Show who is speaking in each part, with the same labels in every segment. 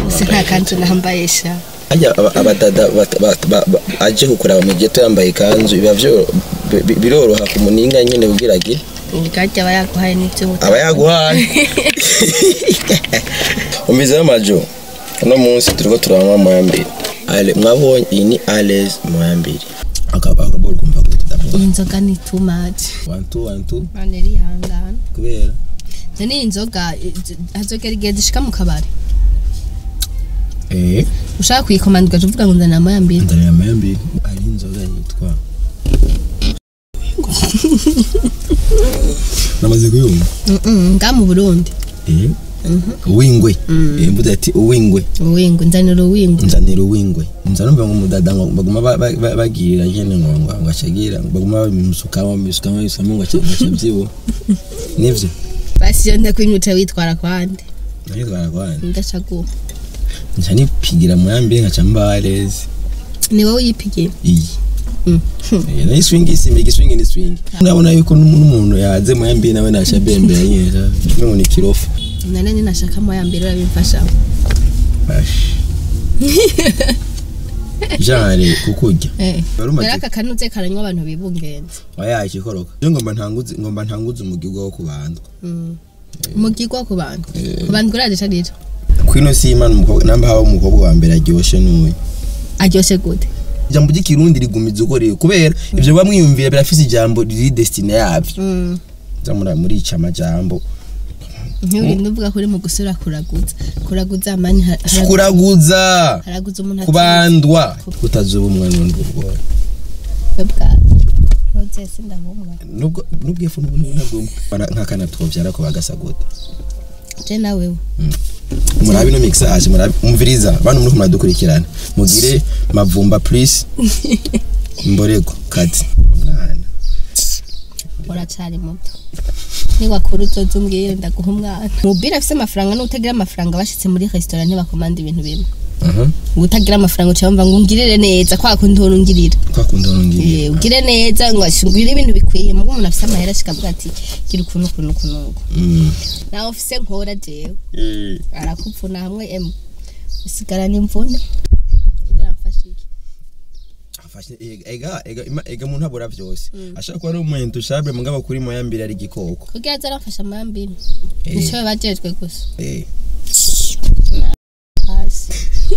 Speaker 1: se nta kanzu nambaye sha
Speaker 2: ajya aba- abadada bat- bat- ba- ba- aje kukuraba mu geto yambaye ikanzu biba vyo- bi- bi- biroroha ku muninga nyene kugira agire
Speaker 1: ubwaryo aba yaguhaye n'ibyo
Speaker 2: aba yaguhaye umvizeho amajo uno munsi turiko turanywa moya mbiri Ale- mwabonye iyi ni ales moya mbiri Aka- akaboro kumva gute d'abord?
Speaker 1: iyi nzoga ni too much
Speaker 2: one two one two
Speaker 1: mane rihangana
Speaker 2: kubera
Speaker 1: izo ni inzoga hazogera igihe zishika mu kabari
Speaker 2: eh
Speaker 1: ushaka kuyikomanda ugaca uvuga ngo nzanira moya mbiri
Speaker 2: ndareba moya mbiri ari inzoga yitwa namaze kuyumva
Speaker 1: Mm-mm, nga mu burundi
Speaker 2: eh uwingwe eh mvuze ati uwingwe
Speaker 1: uwingu nzanira uwingu
Speaker 2: nzanira uwingwe nza numva ngo umudada ngo baguma ba- ba- ba- bagirira nyene ngo ngo ngo acagira ngo baguma babimusukamo babimusukamo babisamo ngo aca- ngo acavyibuha nivyo
Speaker 1: basi iyo ndakwimyica witwara kwande
Speaker 2: nayitwara kwani
Speaker 1: ndacaguha
Speaker 2: nca nipigira muyambire nkaca mbarezi
Speaker 1: ni wowe uyipigiye
Speaker 2: iyi
Speaker 1: Mm.
Speaker 2: Eh, nayo swingi isimba igiswingi ni swingi urabona yuko n'umu- n'umuntu yaze muyambire nawe naca bembera nyene kimwe ngo ni kirofa
Speaker 1: nane ninashaka moya mbiri urabimfashamo
Speaker 2: Bash. jare kukurya
Speaker 1: Eh.
Speaker 2: Wari umaze-
Speaker 1: rero aka kanuze karanywa abantu bibungenze
Speaker 2: oya ikikoroka je ngomba ntanguze ngomba ntanguze umugirwa wo kubandwa
Speaker 1: umugirwa ku bantu ku bantu uraje carira
Speaker 2: kwino simana umukobwa namba haba umukobwa wa mbere aryoshe n'uyu
Speaker 1: aryoshe gute
Speaker 2: ijambo ry'ikirundi rigumiza ukoreye kubera ivyo bamwiyumvira birafise ijambo riri destine yavyo
Speaker 1: Mm.
Speaker 2: za muri muri ica amajambo
Speaker 1: ntiwirinde uvuga ko uri mu gusura kuraguza kuraguza mani ha- haraguza-
Speaker 2: kuraguza
Speaker 1: haraguza umuntu
Speaker 2: kubandwa kutazuba umwana n'undi ubwoya
Speaker 1: ntuzese ndahumwa
Speaker 2: nubwo nubwo ifu n'ubu nabwo nk'akana twovyara ko bagasa gute
Speaker 1: je nawewe
Speaker 2: murabe no mixage murabe umviriza bantu muri muradukurikirana mugire mavumba please mborego kati mwana
Speaker 1: uracari muto niwakura uzoza umbwire ndaguha umwana mubiri afise amafaranga n'utagira amafaranga bashitse muri resitora ntibakomanda ibintu bimwe
Speaker 2: aha
Speaker 1: utagira amafaranga uca wumva ngo ungirire neza kwa kundi uhora ungirira
Speaker 2: kwa kundi nongeye
Speaker 1: Eh, ugire neza ngo ashingire ibintu bikwiye mugo umuntu afise amahera ashikavuga ati gira ukuntu ukuntu ukuntu uku."
Speaker 2: mm
Speaker 1: nawe ufise nkora jewe
Speaker 2: eh
Speaker 1: arakupfuna hamwe emu usigarana imvune Biramfasha iki?
Speaker 2: afashe ega ega ima- ega mu ntabura vyose ashaka kuba ari umuntu ushabe mugabo kuri moya mbere ari igikoko
Speaker 1: kugira aze aramfasha amambiri
Speaker 2: Eh.
Speaker 1: nico bajejwe gusa
Speaker 2: eh
Speaker 1: hasi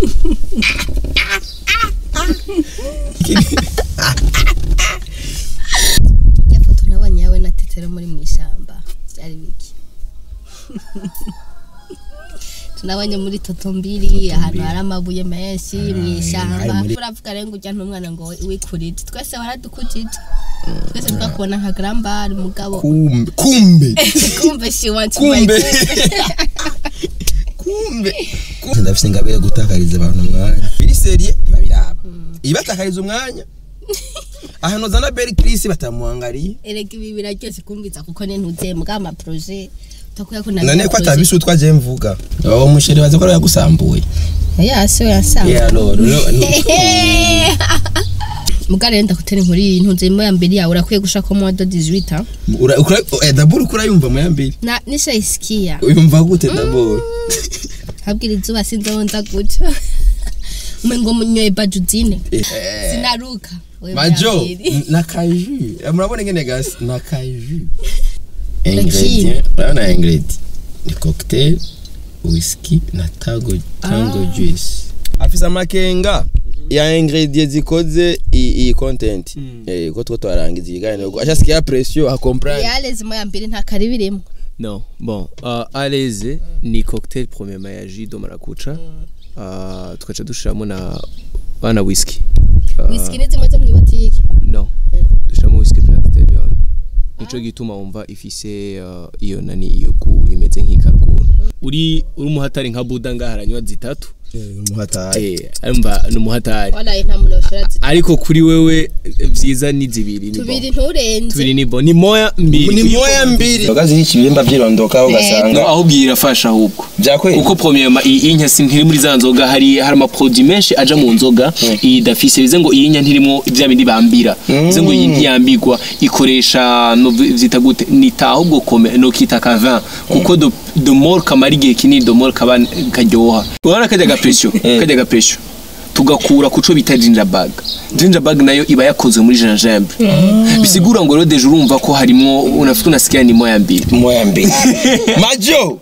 Speaker 1: ya foto nabonye yawe na tetero muri mu ishyamba byari biki tunabonye muri toto mbiri ahantu hari amabuye menshi mu
Speaker 2: hari
Speaker 1: ishyamba
Speaker 2: muri-
Speaker 1: uravuga rero ngo ujya n'umwana ngo wikurije twese waradukujije twese twakubona nka garambari mugabo
Speaker 2: kumbe kumbe
Speaker 1: kumbe she wants
Speaker 2: kumbe kumbe ndafise ingabire gutakariza abantu umwanya biri serie ntibabiraba ibatakariza umwanya ahantu zana Berry Chris batamuhangariye
Speaker 1: erega ibi biraryoshye kumviza kuko ne ntuze mugabo amaproje utakuya ko
Speaker 2: none ko atabise utwa je mvuga uwo musheri baze ko ari yagusambuye
Speaker 1: yase yasanga
Speaker 2: yeah no no
Speaker 1: mugabo rero ndakutera inkuru iyi ntunze mo ya mbere yawe urakwiye gushaka mo do 18
Speaker 2: ura ukura eh daburu kura yumva mu yambiri
Speaker 1: na nishayisikia
Speaker 2: uyumva gute daburu
Speaker 1: habwira izuba sinzonza guca umengo munyoye bajudine sinaruka we
Speaker 2: majo
Speaker 1: muyambiri.
Speaker 2: na kaju murabona ngene gas na kaju
Speaker 1: Lakini-
Speaker 2: ingredient urabona ingredient ni cocktail whisky na tango tango juice afisa amakenga ya ingredient zikoze i- iyi content eh ko two twarangiza ikiganiro ashasikia pression a comprendre
Speaker 1: yaleze mo ya mbere nta kari birimo
Speaker 3: Non, bon, uh, à l'aise, ni cocktail premièrement ya jus de maracuja. Uh, tukaca dushiramo na bana whisky. Uh,
Speaker 1: whisky ni zimwe zo mu botike
Speaker 3: No. Dushiramo whisky black stallion. Nico gituma wumva ifise uh, iyo nani iyo ku imeze nk'ikaruguru. Uri uri umuhatari nka Buda ngaha aranywa zitatu.
Speaker 2: umuhataye
Speaker 3: Eh, arumva ni umuhatari.
Speaker 1: walaye nta muntu yoshora zitatu
Speaker 3: Ariko kuri wewe eh, vyiza ni zibiri ni
Speaker 1: tubiri
Speaker 3: bon.
Speaker 1: nturenze
Speaker 3: Tubiri ni bon. Ni moya mbiri.
Speaker 2: ni moya mbiri ndoga ziri ikibimba vyirondoka ugasanga
Speaker 3: No, ahubwo irafasha ahubwo.
Speaker 2: byakwe
Speaker 3: kuko premièrement iyi nya si ntiri muri za nzoga hari hari ama produit menshi aja mu nzoga iyi dafise bize ngo iyi nya ntirimo bya bindi bambira bize ngo iyi ntiyambigwa ikoresha no vyita gute nita ahubwo kome no kita ka vin kuko do do more kamara igihe kinini do more kaba karyoha urabona kajya ga gapression kajya gapression tugakura kuco bita gingerbag gingerbag nayo iba yakozwe muri gingembre bisigura ngo rero deje urumva ko harimo unafite unasikia ni moya mbili
Speaker 2: moya mbili majo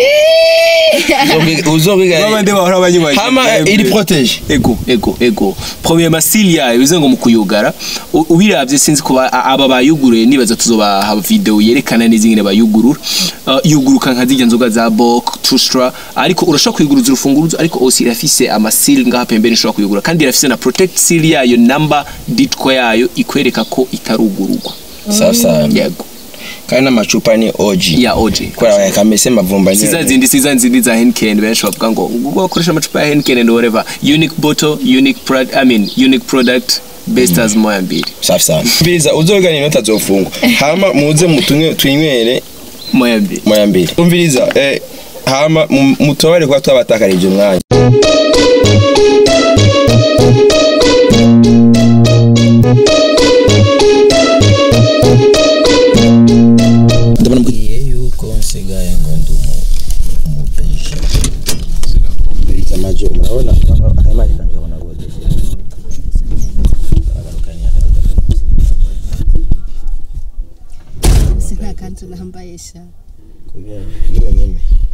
Speaker 2: uzobigaya
Speaker 3: bahora banyibaje
Speaker 2: hama iri protege
Speaker 3: ego ego ego premier masili yayo bivuze ngo mu kuyugara u- ubiravye sinzi ko ba- aba bayuguruye nibaza tuzobaha video yerekana neza ingene bayugurura Uh, yuguruka nka zirya nzoga za bok tustra ariko urashobora kuyuguruza urufunguruzo ariko osi irafise amasili ngaha pembeni ushobora kuyugura kandi irafise na protect seal yayo number ditko yayo ikwereka ko itarugururwa
Speaker 2: sasa
Speaker 3: yego
Speaker 2: kandi n'amacupa ni oji
Speaker 3: ya oje
Speaker 2: kubera kamese mavumba
Speaker 3: siza
Speaker 2: nyene
Speaker 3: zindi siza zindi za Heineken benshi bavuga ngo ngo bakoresha amacupa ya Heineken and whatever unique bottle unique product I mean unique product best as moya mbili
Speaker 2: safi sana mbiza uzogana inota zofungwa hama muze mutunywe twinywere
Speaker 3: moya mbili
Speaker 2: moya mbili umviriza eh, hama mu- mutobare kuba twabatakarije umwanya ndabona mbwiye yuko nsigaye ngo ndi umubeje mbiriza majo murabona akayimari kanje kabona gode aragarukanye
Speaker 1: si nta kanzu nambaye sha
Speaker 2: kubera niwe nyene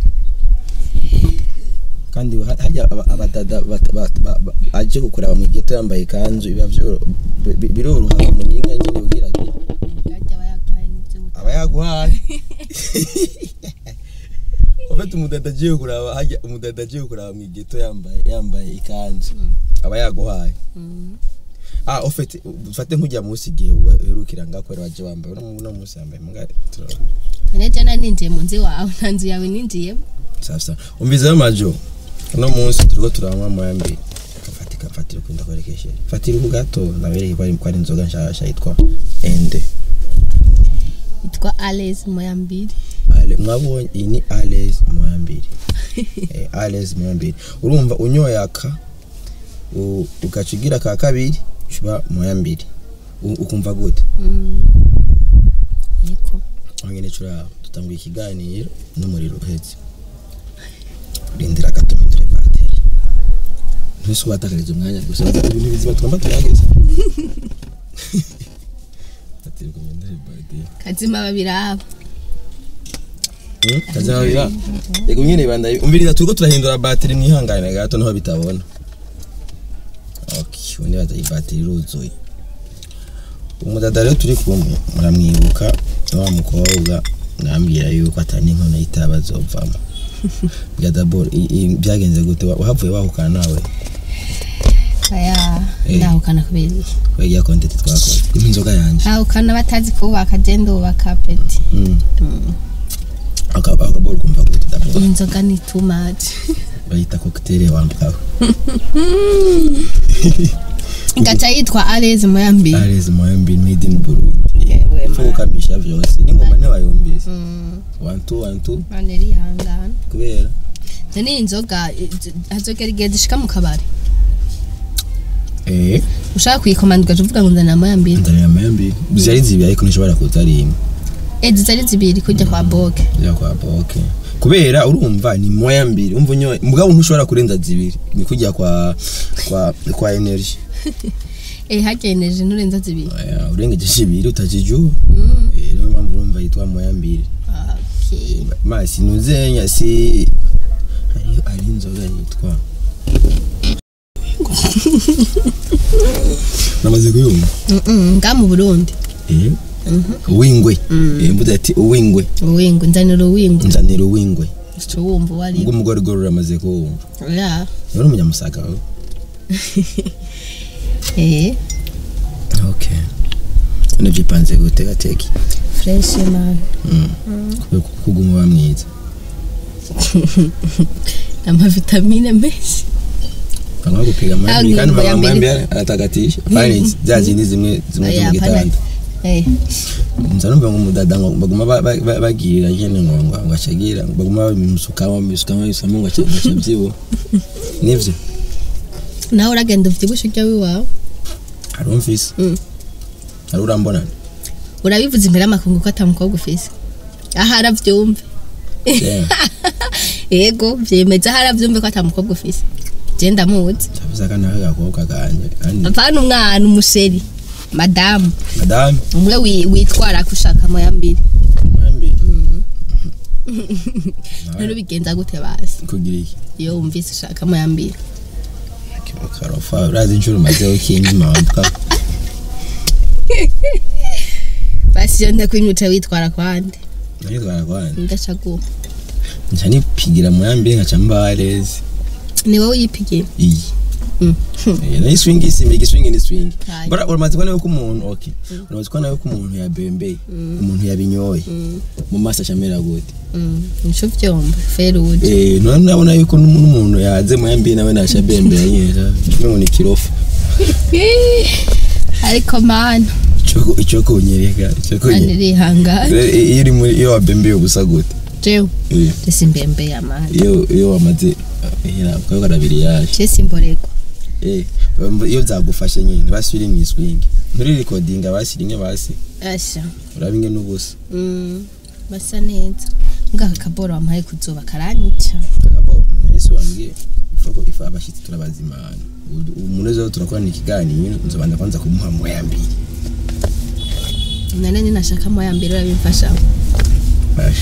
Speaker 2: kandi ha- hajya aba- abadada bat- bat- ba- ba- aje kukuraba mu geto yambaye ikanzu biba vyoro- bi- bi- biroroha mu ninga nyine ugira ati
Speaker 1: bwajya aba yaguhaye n'ibyo buta
Speaker 2: aba yaguhaye ufite umudada agiye kuraba hajya umudada agiye kuraba mu geto yambaye yambaye ikanzu aba yaguhaye ah ufite ufate nk'ujya munsi igihe uherukira ngakwera waje wambaye uno uno munsi yambaye mbwa turabona
Speaker 1: none jana ninjiye mu nzu wawe nta nzu yawe ninjiyemo
Speaker 2: sasa umvizeyo majo uno munsi turiko turanywa moya mbiri kafatika mfatire ukunda kwerekeshe fatira uku gato nabereye ko ari ko ari inzoga nshasha yitwa ende
Speaker 1: yitwa ales moya mbiri
Speaker 2: Ale, mwabonye iyi ni ales moya mbiri eh, ales moya mbiri urumva unyoye aka u- ugaca ugira ka kabiri uba moya mbiri U- ukumva gute
Speaker 1: niko
Speaker 2: nyine turaba dutanguye ikiganiro n'umuriro uhetse rindira gato mpindure bateri ntuse ubatakarije umwanya gusa ibintu bizima tugomba tuyageze bateri ngo mpindure bateri
Speaker 1: kazima babiraba
Speaker 2: kazabira yego nyine banda umviriza turiko turahindura bateri mwihangane gato naho bitabona okay ubu nibaza iyi bateri iruzuye umudada rero turi kumwe muramwibuka wa mukobwa mwambwira yuko atari inkono y'itaba azovamo bwa dabord i- i- byagenze gute Wa- wahavuye wahukana nawe
Speaker 1: aya
Speaker 2: Eh.
Speaker 1: ndahukana kubera iki
Speaker 2: wegiya kontenti twakoze impa inzoga yanjye
Speaker 1: hahukana batazi kubaka genda ubaka peti
Speaker 2: Mm. Aka- akaboro kumva gute dabord
Speaker 1: iyi nzoga ni too much
Speaker 2: bayita cocktail wambawe
Speaker 1: gaca yitwa ales moya mbiri
Speaker 2: areze moyambi made in burundi
Speaker 1: Yewe,
Speaker 2: Ipfa
Speaker 1: man.
Speaker 2: gukamisha vyose n'ingoma ntiwayumvise
Speaker 1: Mm,
Speaker 2: one two one two
Speaker 1: none irihangana
Speaker 2: kubera
Speaker 1: izo ni inzoga i- hazogera igihe zishika mu kabari
Speaker 2: eh
Speaker 1: ushaka kuyikomanda ugaca uvuga ngo nzana moya mbiri
Speaker 2: ndarira mayambi zari zibiri ariko ntishobora kuza ari imwe
Speaker 1: edi zari zibiri kujya kwa boke
Speaker 2: ya kwa boke kubera urumva ni moya mbiri umva unyoye mugabo ntushobora kurenza zibiri ni kujya kwa kwa kwa energy
Speaker 1: eh hageneje nurenza zibiri
Speaker 2: Aya, urengeje zibiri utajijua
Speaker 1: Mm,
Speaker 2: eh niyo mpamvu urumva yitwa moya mbiri
Speaker 1: okay.
Speaker 2: masi nuzenya si hari hari inzoga yitwa namaze kuyumva
Speaker 1: Mm-mm, nga mu burundi
Speaker 2: eh uwingwe eh mvuze ati uwingwe
Speaker 1: uwingu nzanira uwingu
Speaker 2: nzanira uwingwe
Speaker 1: uca wumva uwo ari
Speaker 2: ubwo umugore gore uramaze kuwumva
Speaker 1: ya
Speaker 2: uri umunyamusaga wawe
Speaker 1: eh
Speaker 2: okay none byipanze gute gateki
Speaker 1: fresh man
Speaker 2: kubera ko kuguma uba mwiza
Speaker 1: amavitamine menshi
Speaker 2: kangwa gupiga amahembe
Speaker 1: Ah,
Speaker 2: kandi
Speaker 1: ngo
Speaker 2: mama
Speaker 1: yambere-
Speaker 2: amahembe aratagatisha kandi za zindi zimwe zimwe zo
Speaker 1: Oya,
Speaker 2: mu gitanda
Speaker 1: eh
Speaker 2: nza numva ngo umudada ngo baguma ba- ba- ba- bagirira nyene ngo ngo ngo acagira ngo baguma bamusukamo bamusukamo bamusukamo ngo aca ngo aca byibuha nivyo
Speaker 1: nawe uragenda uvyibushe ujya wiwawe
Speaker 2: hari umfise
Speaker 1: Mm.
Speaker 2: hari urambona
Speaker 1: urabivuze imbere y'amakungu ko atamukobwa ufise aha aravyumve
Speaker 2: Yeah.
Speaker 1: ego vyemeza haravyumve ko ata mukobwa ufise je ndamuzi
Speaker 2: cyavuze akana k'agakobwa kanje kandi
Speaker 1: apana umwana umusheri madamu
Speaker 2: madame
Speaker 1: umwe wi- witwara ko ushaka moya mbiri
Speaker 2: mwembi
Speaker 1: rero bigenza gute basi
Speaker 2: kugira iki
Speaker 1: iyo wumvise ushaka moya mbiri
Speaker 2: karofa urazi inshuro umazeho ikingi mpampa
Speaker 1: basi iyo ndakwimyica witwara kwande
Speaker 2: nayitwara kwanje
Speaker 1: ndacaguha
Speaker 2: nca nipigira mwambi nkaca mbarezi
Speaker 1: ni wowe uyipigira
Speaker 2: iyi
Speaker 1: Mm.
Speaker 2: Eh, nayo swingi isimba igiswingi ni swingi
Speaker 1: Haya.
Speaker 2: bora uramaze kubona yuko umuntu okay uramaze kubona yuko umuntu yabembeye umuntu yabinyoye mu maso acamera gute
Speaker 1: Mm, nico vyomba ferude
Speaker 2: eh none nabona yuko n'umuntu n'umuntu yaze mwambi nawe nasha bembera nyine kimwe ngo ni kirofa
Speaker 1: ariko mana
Speaker 2: ico ico kunyereka ico
Speaker 1: kandi
Speaker 2: kunyereka
Speaker 1: rihangana
Speaker 2: Rero iyo uri muri iyo wabembeye ubusa gute
Speaker 1: jewe
Speaker 2: Eh,
Speaker 1: jesi mbembeye amana
Speaker 2: iyo iyo wamaze hera kwa karabiri yaje
Speaker 1: jesi mborego
Speaker 2: eh iyo byagufashe nyine basubire mu iswingi muri recording basiringe basi
Speaker 1: asha
Speaker 2: urabinge n'ubusa
Speaker 1: Mm, basa neza ngaka kaboro wampaye kuzoba karanyica
Speaker 2: kagabo ese wambwiye ifako ifa abashitsi turabazimana umuntu ejo turakorana ikiganiro nzobanza kwanza kumuha moya mbiri
Speaker 1: nane ninashaka moya mbere urabimfasha
Speaker 2: Bash.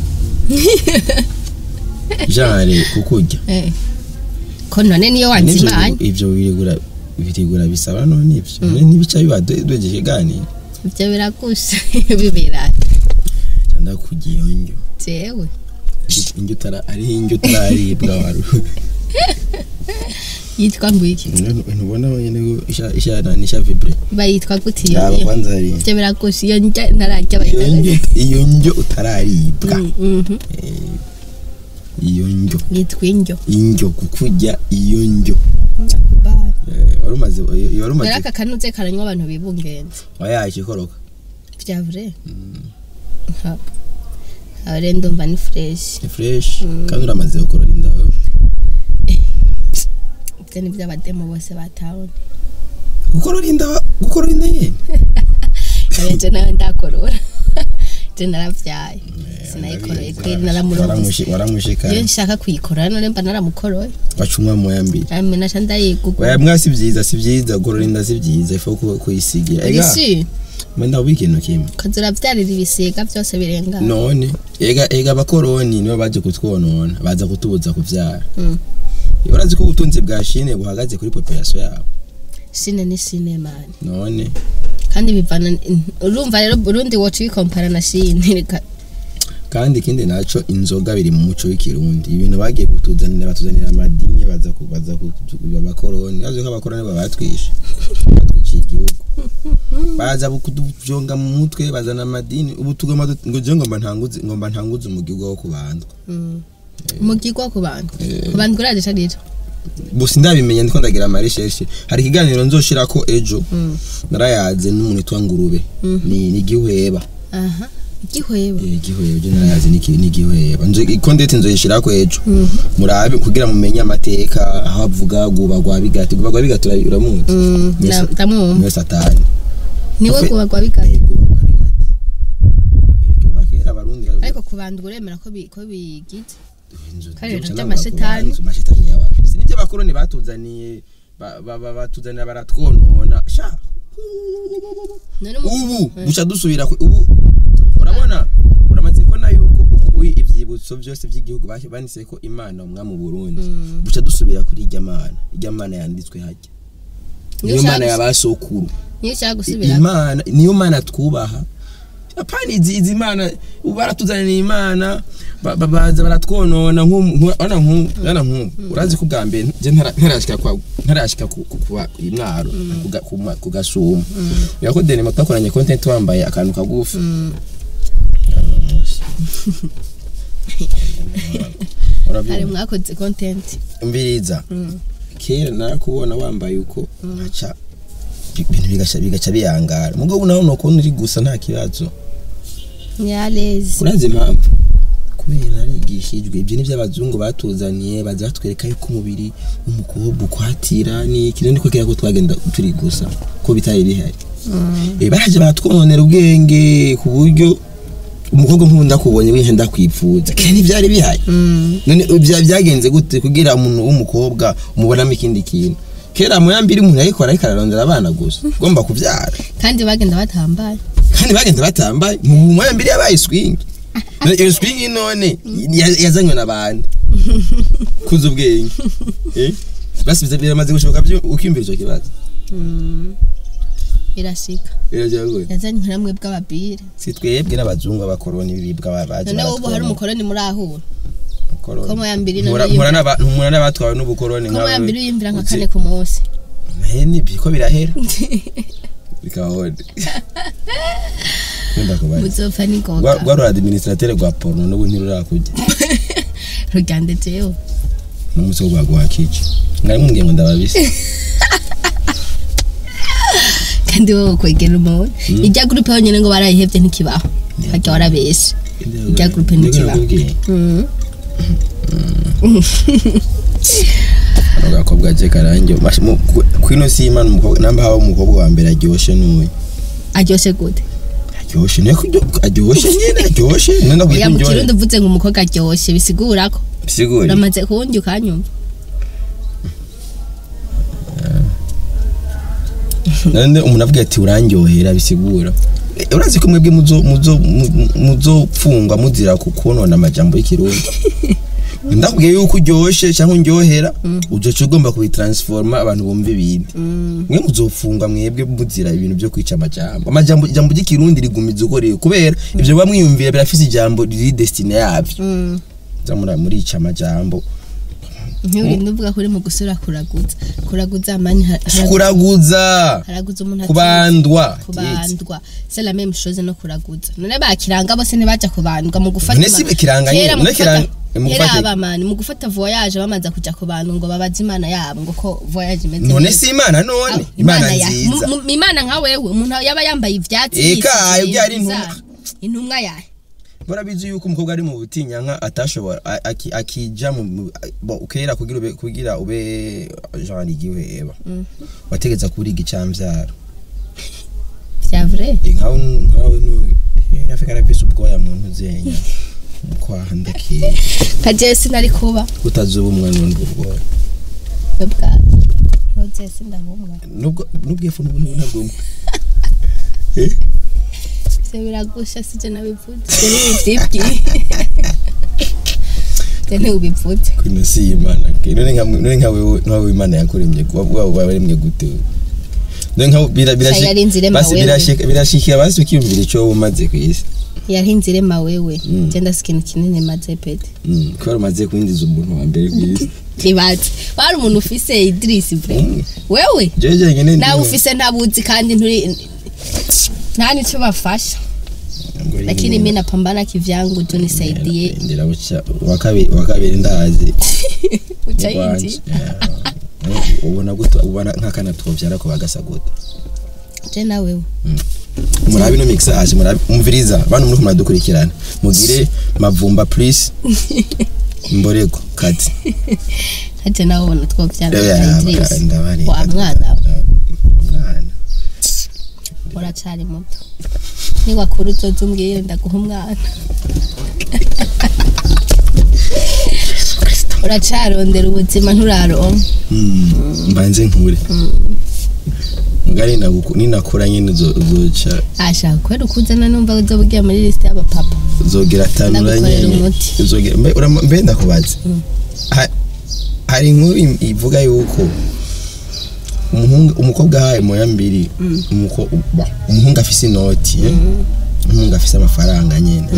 Speaker 2: genre kukurya
Speaker 1: eh. ko none niyo
Speaker 2: Nivyo
Speaker 1: wanzimanye
Speaker 2: ivyo birigura birigura bisaba none ivyo none ntibica biba dweje ikiganiro
Speaker 1: ivyo biragusha bibera
Speaker 2: cyanda kugiye njyo
Speaker 1: jewe
Speaker 2: injyo utara ari injyo utararibwa waru
Speaker 1: yitwa ngwiki
Speaker 2: ntubona nyene ko isha isha nisha vibre
Speaker 1: bayitwa gute iyo
Speaker 2: yaba
Speaker 1: iyo
Speaker 2: kwanza hari
Speaker 1: ivyo biragusha iyo njya ntararya
Speaker 2: iyo
Speaker 1: bayitwa
Speaker 2: njyo iyo njyo utararibwa
Speaker 1: Mm, mhm.
Speaker 2: iyo njyo
Speaker 1: yitwa indyo
Speaker 2: injyo kukurya iyo njyo
Speaker 1: Bye.
Speaker 2: Eh, wari umaze iyo wari umaze
Speaker 1: rero aka kanuze karanywa abantu bibungenze
Speaker 2: wayaje ikoroka
Speaker 1: vya vrai Ha. aho rero ndumva ni fresh
Speaker 2: ni fresh kandi uramaze gukorora inda wewe
Speaker 1: ivyo ni vy'abademo bose batabona
Speaker 2: gukorora inda gukorora inda nyene
Speaker 1: abenje nawe ndakorora je naravyaye sinayikoroye kweri naramuronse
Speaker 2: Waramushi- waramushika
Speaker 1: iyo nshaka kuyikorora none mba naramukoroye
Speaker 2: wacumwa moya mbiri
Speaker 1: ame naca ndayigugwa
Speaker 2: oya mwa si byiza si byiza gukorora inda si byiza ifu ku- kuyisigira ega
Speaker 1: ibisi
Speaker 2: menda ubi ikintu kimwe
Speaker 1: ukaza uravyarira ibisiga vyose birenga
Speaker 2: none ega ega abakoroni nibo baje kutwonona baza kutubuza kuvyara
Speaker 1: Mm.
Speaker 2: iyo urazi ko ubutunzi bwa shine buhagaze kuri population yabo
Speaker 1: shine ni shine mani
Speaker 2: none
Speaker 1: kandi bivana urumva rero burundi woca ubikompara na shine reka
Speaker 2: kandi ikindi naco inzoga biri mu muco w'ikirundi ibintu bagiye kutuzanira batuzanira amadini baza kubaza abakoroni bazi ko abakoroni babatwishe batwiciye igihugu baza kutuvyonga mu mutwe bazana amadini ubu tugomba dut- ngo je ngomba ntanguze ngomba ntanguze umugirwa wo kubandwa
Speaker 1: umugirwa ku bantu ku bantu kuraje carira
Speaker 2: gusa ndabimenya ndiko ndagira amareshershe hari ikiganiro nzoshirako ejo narayaze n'umuntu witwa ngurube ni ni gihweba
Speaker 1: aha igihweba
Speaker 2: Eh, igihweba je narayaze ni ki- ni gihweba nzo iko ndetse nzoyishirako ejo murabe kugira mumenye amateka aho avuga guba gwa bigati guba gwa bigati ura- uramuzi
Speaker 1: Mm,
Speaker 2: Niwe
Speaker 1: nda-
Speaker 2: sa-
Speaker 1: ndamwumva
Speaker 2: niwe satani
Speaker 1: niwe
Speaker 2: Ufe-
Speaker 1: kubagwa bigana
Speaker 2: Eh, guba gwa bigati Eh, kuva kera abarundi bari-
Speaker 1: ariko ku bantu uremera ko bi- ko bigize
Speaker 2: Inzu-
Speaker 1: Kare
Speaker 2: inzu
Speaker 1: ibintu
Speaker 2: cyangwa
Speaker 1: by'amashetani.
Speaker 2: inzu, amashetani yawe si nibyo abakoroni batuzaniye ba- ba- ba- batuzanira baratwonona sha
Speaker 1: none umu-
Speaker 2: ubu duca dusubira ku- ubu urabona uramaze kubona yuko ubu ivyibutso byose by'igihugu bashyi banditse ko imana umwami mu Burundi duca dusubira kuri irya mana irya mana yanditswe hajya niyo
Speaker 1: Niyo
Speaker 2: mana
Speaker 1: ushaka-
Speaker 2: y'abasokuru
Speaker 1: niyo ushaka gusubira
Speaker 2: imana niyo mana twubaha apana izi izi mana ubu baratuzanira imana ba- ba- baza baratwonona nk'ana nk'ubu urazi ko bwa mbere je ntara- ntarashika kwa ntarashika ku ku- kuba imwaro ku ga- ku ma- ku gasuma yako denema twakoranye content wambaye akantu kagufi
Speaker 1: hari
Speaker 2: urabyumva
Speaker 1: mwakoze content
Speaker 2: mbiriza kera narakubona wambaye uko aca ibintu bigaca bigaca biyangara mugabo nawe nokubona uri gusa nta kibazo
Speaker 1: nyalezi
Speaker 2: urazi impamvu kubera narigishijwe ibyo nibyo abazungu batuzaniye baza batwereka yuko umubiri w'umukobwa ukwatira ni ikintu niko kera ko twagenda turi gusa ko bitari bihari Eh, baraje baratwononera ubwenge ku buryo umukobwa nk'ubu ndakubonye wihe ndakwipfuza kera ntibyari bihari none bya- byagenze gute kugira umuntu w'umukobwa umubonamo ikindi kintu kera mu yambiri umuntu yayikora ariko ararondera abana gusa ugomba kubyara
Speaker 1: kandi bagenda batambaye
Speaker 2: kandi bagenda batambaye mu mu yambiri yabaye swing None iyo swing none ya- yazanywe na bande kuza ubwenge eh basibize biramaze gushoboka byo ukiyumvira icyo kibazo
Speaker 1: irashika
Speaker 2: biragoye
Speaker 1: yazanye nkiramwe bw'ababire
Speaker 2: si twebwe n'abazungu abakoroni biribwa baje
Speaker 1: none ubu hari umukoroni muri ahura
Speaker 2: umukoroni
Speaker 1: ko mu ya mbiri
Speaker 2: Mpura-
Speaker 1: none
Speaker 2: mpura n'aba- mpura n'abatwawe n'ubukoroni
Speaker 1: ko mu ya mbiri uyimvira nka
Speaker 2: Uzi-
Speaker 1: kane ku munsi
Speaker 2: nahe nibyo ko birahera bikahode Nkunda kubaza.
Speaker 1: muzopfa
Speaker 2: Rwa-
Speaker 1: n'ingoga
Speaker 2: rwa rura administrateur rwa porno n'ubu ntirurakujya
Speaker 1: rugandejeho
Speaker 2: n'umunsi wo guhaguha kica mwari mumbwiye ngo ndababise
Speaker 1: kandi wowe kwegera umuntu ijya gurupe yonyine ngo barayihebye ntikibaho hajya warabeshe Ijya groupe ntikibaho. Mm.
Speaker 2: agakobwa je karange Mash- mu- ku- kwino si imana umukobwa namba haba umukobwa wa mbere aryoshe n'uyu
Speaker 1: aryoshye gute
Speaker 2: aryoshe niyo kuryo- aryoshe nyene aryoshe nenda
Speaker 1: ya
Speaker 2: kugira
Speaker 1: mu
Speaker 2: indyohe
Speaker 1: kirundi uvuze ngo umukobwa aryoshye bisigura ko
Speaker 2: bisigure
Speaker 1: uramaze kuwundi ukanyumva
Speaker 2: none umuntu avuga ati urandyohera bisigura Eh, urazi ko mwebwe muzo muzo mu- muzopfungwa muzira ku konona amajambo y'ikirundi ndakubwiye yuko uryoshe cyangwa undyohera ujoca ugomba kubitransforma abantu bumva ibindi mwe muzopfungwa mwebwe muzira ibintu byo kwica amajambo amajambo ijambo ry'ikirundi rigumiza uko rero kubera ibyo baba mwiyumvira birafise ijambo riri destine yabyo
Speaker 1: Mm.
Speaker 2: zamura murica amajambo
Speaker 1: ntibindi uvuga ko uri mu gusura kuraguza kuraguza amani ha- haragu-
Speaker 2: kuraguza
Speaker 1: haraguza umuntu atize.
Speaker 2: kubandwa
Speaker 1: kubandwa c'est la même chose no kuraguza none bakiranga bose ntibaja kubandwa mu gufata
Speaker 2: None si
Speaker 1: ama-
Speaker 2: kiranga nyine,
Speaker 1: Kera mu
Speaker 2: none
Speaker 1: gufata-
Speaker 2: kiranga- mu
Speaker 1: kera
Speaker 2: gufata-
Speaker 1: abamani mu gufata voyage bamaze kuja kubandwa ngo babaze imana yabo ngo ko voyage imeze
Speaker 2: none
Speaker 1: neza.
Speaker 2: si imana none
Speaker 1: Aho,
Speaker 2: imana
Speaker 1: ya-
Speaker 2: nziza
Speaker 1: mu- mu- imana nka wewe umuntu yaba yambaye ivyatsi
Speaker 2: Eka,
Speaker 1: yisize
Speaker 2: ibyo ari
Speaker 1: ibintu
Speaker 2: intumwa.
Speaker 1: bizarre. intumwa yahe
Speaker 2: barabizi yuko umukobwa ari mu butinyanka atashobora a- aki- akija mu mu- bo, kera kugira ube kugira ube Jean igiwe eba wategeza kuriga icamvyaro
Speaker 1: vya vrai
Speaker 2: nkawe nkawe nu eh, afika arafise ubwoya mu ntuzenya kwaha ndakeye
Speaker 1: nka jewe sinari kuba
Speaker 2: utazuba umwana n'ubwo bwoya
Speaker 1: yo bwawe no jewe sindabumwa
Speaker 2: nubwo nubwo ifu n'ubu ntabwo
Speaker 1: ivyo biragusha sije nabivuze ivyo nivyibwiye ivyo ntiwubivuze
Speaker 2: kwino si imana ke none nka none nka wewe nka wewe imana yakuremye kuba bwa waremye gute none nka bira
Speaker 1: Shaya ari inzirema
Speaker 2: basi
Speaker 1: wewe.
Speaker 2: birashika birashikira basi ukiyumvira ico umaze kwisi
Speaker 1: yarinze irema wewe
Speaker 2: Mm.
Speaker 1: je ndasi ikintu kinini maze pete
Speaker 2: Mm, kubera umaze kwinjiza umuntu wa mbere kwisi
Speaker 1: ntibazi wari umuntu ufise idirisi vre
Speaker 2: Mm.
Speaker 1: wewe
Speaker 2: jeje nyene
Speaker 1: nawe ufise ntabuzi kandi nturi nta nico bafasha lakini mi napambana kivyangu tu nisaidie
Speaker 2: ndira buca wa kabiri wa kabiri ndazi
Speaker 1: uca
Speaker 2: Wanje,
Speaker 1: yinji
Speaker 2: yeah. ubona gute ubona nk'akana twovyara ko bagasa gute
Speaker 1: je na wewe
Speaker 2: murabe no mixage murabe umviriza bantu muri kumuradukurikirana mugire mavumba please mborego kati
Speaker 1: haje nawe ubona twovyara
Speaker 2: Yeah,
Speaker 1: idirisi
Speaker 2: ndabari
Speaker 1: wa mwana
Speaker 2: mwana
Speaker 1: uracari muto niwakura uzoza umbwire ndaguha umwana uracarondera ubuzima nturaronka
Speaker 2: Mm, mbanze nkure mugari naguku- ninakura nyene uzo- uzoca
Speaker 1: ashaka kwera ukuzana numva uzoba ugiye muri lisite y'abapapa
Speaker 2: uzogira tanura
Speaker 1: Ndagukorera
Speaker 2: nyene
Speaker 1: umuti.
Speaker 2: uzogira mbe urama- mbe ndakubaza Ha- hari inkuru im- ivuga yuko umuhungu umukobwa ahaye moya mbiri umuko- ba- umuhungu afise inoti eh? umuhungu afise amafaranga nyene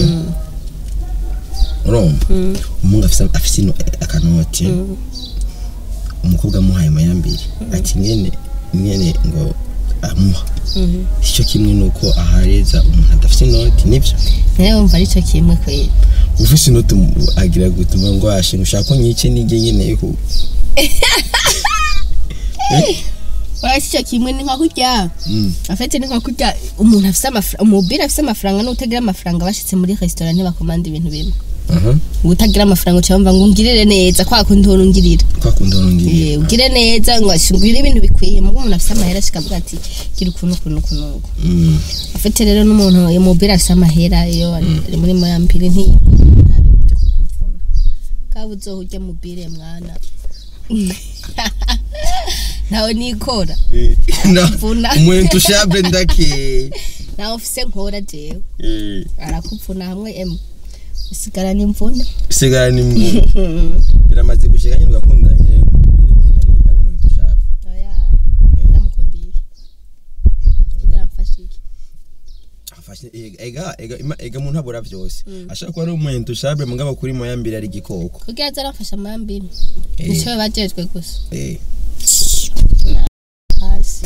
Speaker 2: urumva umuhungu afise afise ino- akanoti eh? umukobwa amuhaye moya mbiri ati nyene nyene ngo amuha icyo kimwe nuko ahareza umuntu adafise inoti nivyo
Speaker 1: nawe wumva aricyo kimwe kwera
Speaker 2: ufise inoti umu- agira gutuma ngo ashinga ushaka ko nyice nige nyene yuko
Speaker 1: urasi icyo kimwe ni nka kurya
Speaker 2: Mm.
Speaker 1: afite ni nka kurya umuntu afise amafaranga umubiri afise amafaranga n'utagira amafaranga bashitse muri resitora ntibakomanda ibintu bimwe
Speaker 2: aha
Speaker 1: utagira amafaranga uca wumva ngo ungirire neza kwa kundi uhora ungirira
Speaker 2: kwa kundi nongeye
Speaker 1: Eh, ugire neza ngo ashingure ibintu bikwiye mugo umuntu afite amahera ashikavuga ati gira ukuntu ukuntu ukuntu uku."
Speaker 2: mm
Speaker 1: afite rero n'umuntu imubira afite amahera iyo ari muri moyambiri nti nta bintu byo kukuvuna kaba uzoha urya mubire mwana nawe nikora Mvuna.
Speaker 2: umuntu shabe ndake
Speaker 1: nawe ufise nkora jewe
Speaker 2: eh
Speaker 1: arakuvuna hamwe emu usigara n'imvune
Speaker 2: sigara ni mbu biramaze gushika nyine ugakundanye mubire nyine ari ari umuntu shabe
Speaker 1: oya ndamukundiye kugira mfashe iki
Speaker 2: afashe ega ega ega ima- ega umuntu abura byose ashaka kuba ari umuntu shabe mugabo kuri moya mbere ari igikoko
Speaker 1: kugira aze aramfasha amambi
Speaker 2: Eh.
Speaker 1: nico bajejwe gusa
Speaker 2: eh
Speaker 1: hasi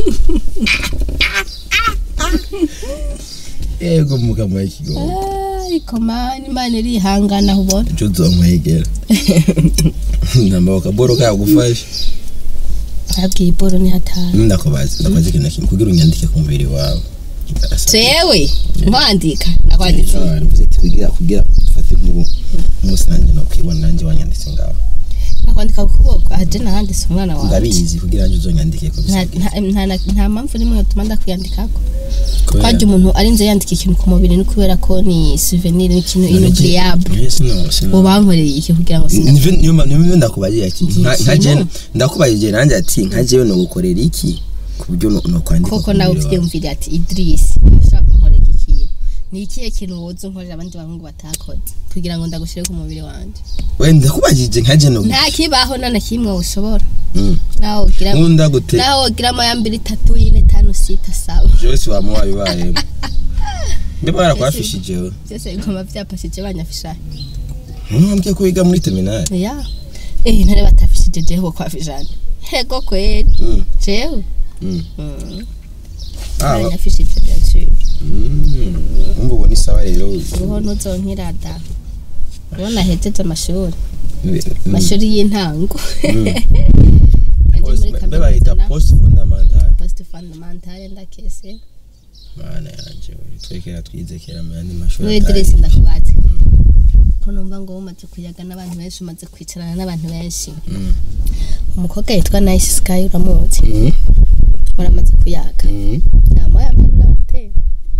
Speaker 2: ego mugabo y'ikigo
Speaker 1: ariko mani imana irihangana ubona
Speaker 2: cyo uzomwegera namba bakaboro kagufasha
Speaker 1: abwiye iboro ni hatanu
Speaker 2: ndakubaza ndakubaza ikintu na kimwe kugira unyandike ku mubiri wawe
Speaker 1: jewe nkwandika nakwanditse
Speaker 2: mvuze ati kugira kugira dufate nk'ubu umunsi nanjye no kwibona nanjye wanyanditse ngaho
Speaker 1: nakwandika ku kuboko aje nahanditse umwana wanjye
Speaker 2: ndabizi kugira nanjye uzonyandike ko
Speaker 1: nta
Speaker 2: bisa
Speaker 1: nta- nta- nta mpamvu n'imwe yatuma ndakwiyandikako
Speaker 2: Kubera-
Speaker 1: twaje umuntu arinze yandika ikintu ku mubiri ni kubera ko ni souvenir ni ikintu inoubliable
Speaker 2: Yes, no, sino.
Speaker 1: ubankoreye iki kugira ngo sinda
Speaker 2: Nivyo- niyo ma- niyo ndakubagira ati
Speaker 1: Iki
Speaker 2: nka- nka
Speaker 1: kintu?
Speaker 2: je ndakubajije nanjye ati nka jewe no gukorera iki ku buryo no no kwandika
Speaker 1: koko
Speaker 2: ku
Speaker 1: nawe
Speaker 2: mubiri wawe.
Speaker 1: uvyiyumvira ati Idris ushaka kunkorera iki kintu ni ikihe kintu woza unkorera abandi bahungu batakoze kugira ngo ndagushire ku mubiri wanje
Speaker 2: we ndakubajije nka je no
Speaker 1: nta kibaho nta na kimwe ushobora
Speaker 2: Mm.
Speaker 1: nawe ugira
Speaker 2: nkunda gute
Speaker 1: nawe ugiramo ya mbere itatu ine tanu sita saba
Speaker 2: byose wama wabibayemo mbe barakwafishije we
Speaker 1: byose bigomba byapashije banyafisha
Speaker 2: ntambwiye ko wiga muri terminali
Speaker 1: ya eh ntare batafishije jeho kwa fijane hego kweli
Speaker 2: Mm.
Speaker 1: jewe
Speaker 2: Mm.
Speaker 1: Mm.
Speaker 2: Ah,
Speaker 1: banyafishije byacyo
Speaker 2: mm. umva ubu ni sawa rero
Speaker 1: uruho nuzonkirada ubona hejeje amashuri
Speaker 2: Mm.
Speaker 1: amashuri y'intango Yaje muri
Speaker 2: mbe bayita
Speaker 1: kaminuza na
Speaker 2: post fundamental
Speaker 1: post fundamentale ndakese
Speaker 2: mana yanje we twekera twize kera mu yandi mashuri
Speaker 1: muri
Speaker 2: atari.
Speaker 1: diresi ndakubaze ko numva ngo umaze kuyaga n'abantu benshi umaze kwicarana n'abantu benshi
Speaker 2: Mm.
Speaker 1: umukobwa yitwa nice sky uramuzi
Speaker 2: Mm.
Speaker 1: muramaze kuyaga
Speaker 2: Mm.
Speaker 1: nta moya mbere uramutera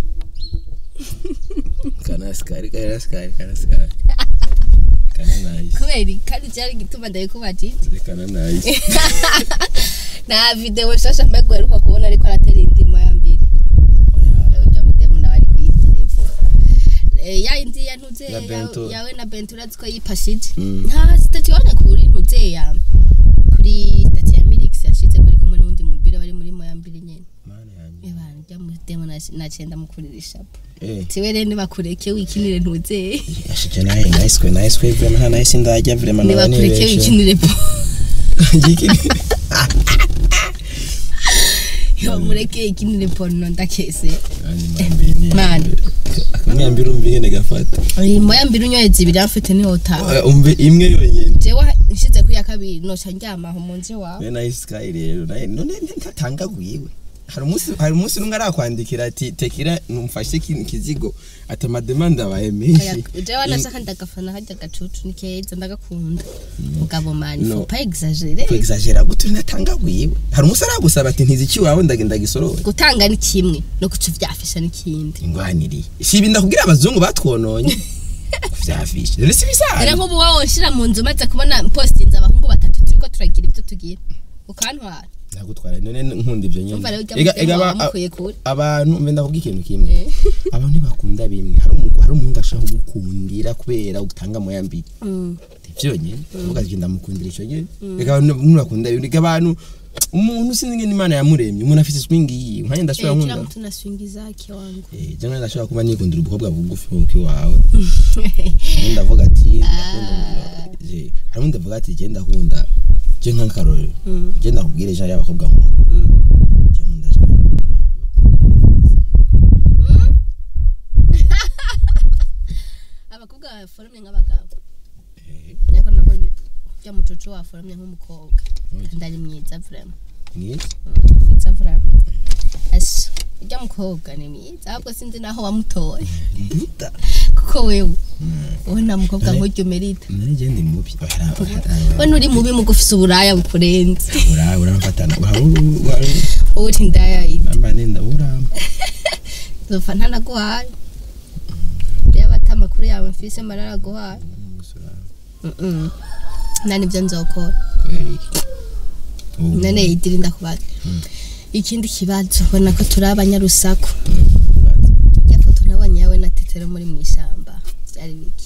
Speaker 2: kanasikari kanasikari kanasikari kana nice
Speaker 1: kubera kandi cyari gituma ndabikubajije
Speaker 2: kana nice
Speaker 1: nta video shasha mbega uheruka kubona ariko aratera indi moya mbere
Speaker 2: oya
Speaker 1: ujya mutemu nawe ari kuyiterefo ya indi ya ntuze
Speaker 2: Ya Bento.
Speaker 1: yawe na bento urazi ko yipashije
Speaker 2: Mm.
Speaker 1: nta sitati wabonye kuri ntuze ya kuri sitati ya milix yashize ko ari kumwe n'undi mubiri bari muri moya mbere nyene
Speaker 2: mana yanje
Speaker 1: ebana ujya mutemu nacenda mukurira ishapo
Speaker 2: eh
Speaker 1: tiwe rero nibakureke wikinire ntuze
Speaker 2: yashije naye nice kwe nice kwe vraiment nta nice ndajya vraiment nabani
Speaker 1: nibakureke
Speaker 2: benshi
Speaker 1: wikinire po
Speaker 2: Yiki-
Speaker 1: mureke ikinire porno ndakese
Speaker 2: Kandi mwambie ni-
Speaker 1: Mani.
Speaker 2: akamwambira umva ingene gafata
Speaker 1: iyi moya mbiri unyoye zibiri amfite niho utaha
Speaker 2: Oya, umve imwe yonyene
Speaker 1: jewe nshize kuri ya kabiri noca ndyamaho mu nzu iwawe
Speaker 2: we nice sky rero naye none ntatangaguyiwe hari umunsi hari umunsi numwe arakwandikira ati tekira numfashe kino kizigo ati amademande abaye menshi
Speaker 1: jewe nashaka ndagafana harya gacucu ni keza ndagakunda mugabo mani
Speaker 2: No.
Speaker 1: faut pas exagere
Speaker 2: kwexagera gute natangaguyiwe hari umunsi aragusaba ati ntizi ikiwawe ndagenda gisorore
Speaker 1: gutanga ni kimwe no kuca uvyafisha n'ikindi
Speaker 2: ingwaniriye si ibi ndakubwira abazungu batwononye kuvyafisha rero si
Speaker 1: rero
Speaker 2: bisanzwe
Speaker 1: nk'ubu wowe wonshira mu nzu umaze kubona postinze abahungu batatu turiko turagira ibyo tugira ukantwara
Speaker 2: nagutwara none nkunda ivyo nyene
Speaker 1: umva rero ujya
Speaker 2: Ega- ega
Speaker 1: mutema
Speaker 2: aba-
Speaker 1: wamukuye kure
Speaker 2: abantu mbe ndakubwira ikintu kimwe
Speaker 1: Eh.
Speaker 2: abantu ntibakunda bimwe hari umuntu hari umuhungu ashaka kugukundira kubera utanga moya mbiri
Speaker 1: Mm.
Speaker 2: vyonyene uvuga ati ndamukundira ico nyene reka abantu ntibakunda bimwe reka abantu umuntu sinzi ingene imana yamuremye umuntu afise swing yiwe nkanye ndashobora
Speaker 1: Eh,
Speaker 2: nkunda
Speaker 1: kila mtu na swingi zake wangu
Speaker 2: Eh, jewe ndashobora kuba nikundira ubukobwa bugufi nk'uko iwawe ubundi ndavuga ati ndakunda je hari undi avuga ati je ndakunda je nk'akarorero
Speaker 1: Mm.
Speaker 2: je ndakubwira ijana y'abakobwa nkunda
Speaker 1: Mm.
Speaker 2: je nkunda ijana y'abakobwa
Speaker 1: abakobwa baforomye nk'abagabo ariko nako ujya mucucu waforomye nk'umukobwa kandi ari mwiza vrema
Speaker 2: mwiza
Speaker 1: Mm, mwiza vrema asha ujya mukobwa ni mwiza ahubwo sinzi naho wamutoye
Speaker 2: buta
Speaker 1: kuko wewe wowe nta mukobwa nk'ujya umerita
Speaker 2: nari je ndi mubi
Speaker 1: we nturi mubi mu gufise uburaya bukurenze
Speaker 2: ura uramfatana
Speaker 1: wowe uri ndayayita
Speaker 2: namba nenda uramba
Speaker 1: nzopfa ntanaguhaye yaba ata amakuru yawe mfise mararaguhaye Mm-mm. nta nibyo nzokora none yidiri ndakubaza ikindi kibazo ubona ko turi abanyarusaku ya foto nabonye yawe na tetero muri mu ishyamba byari biki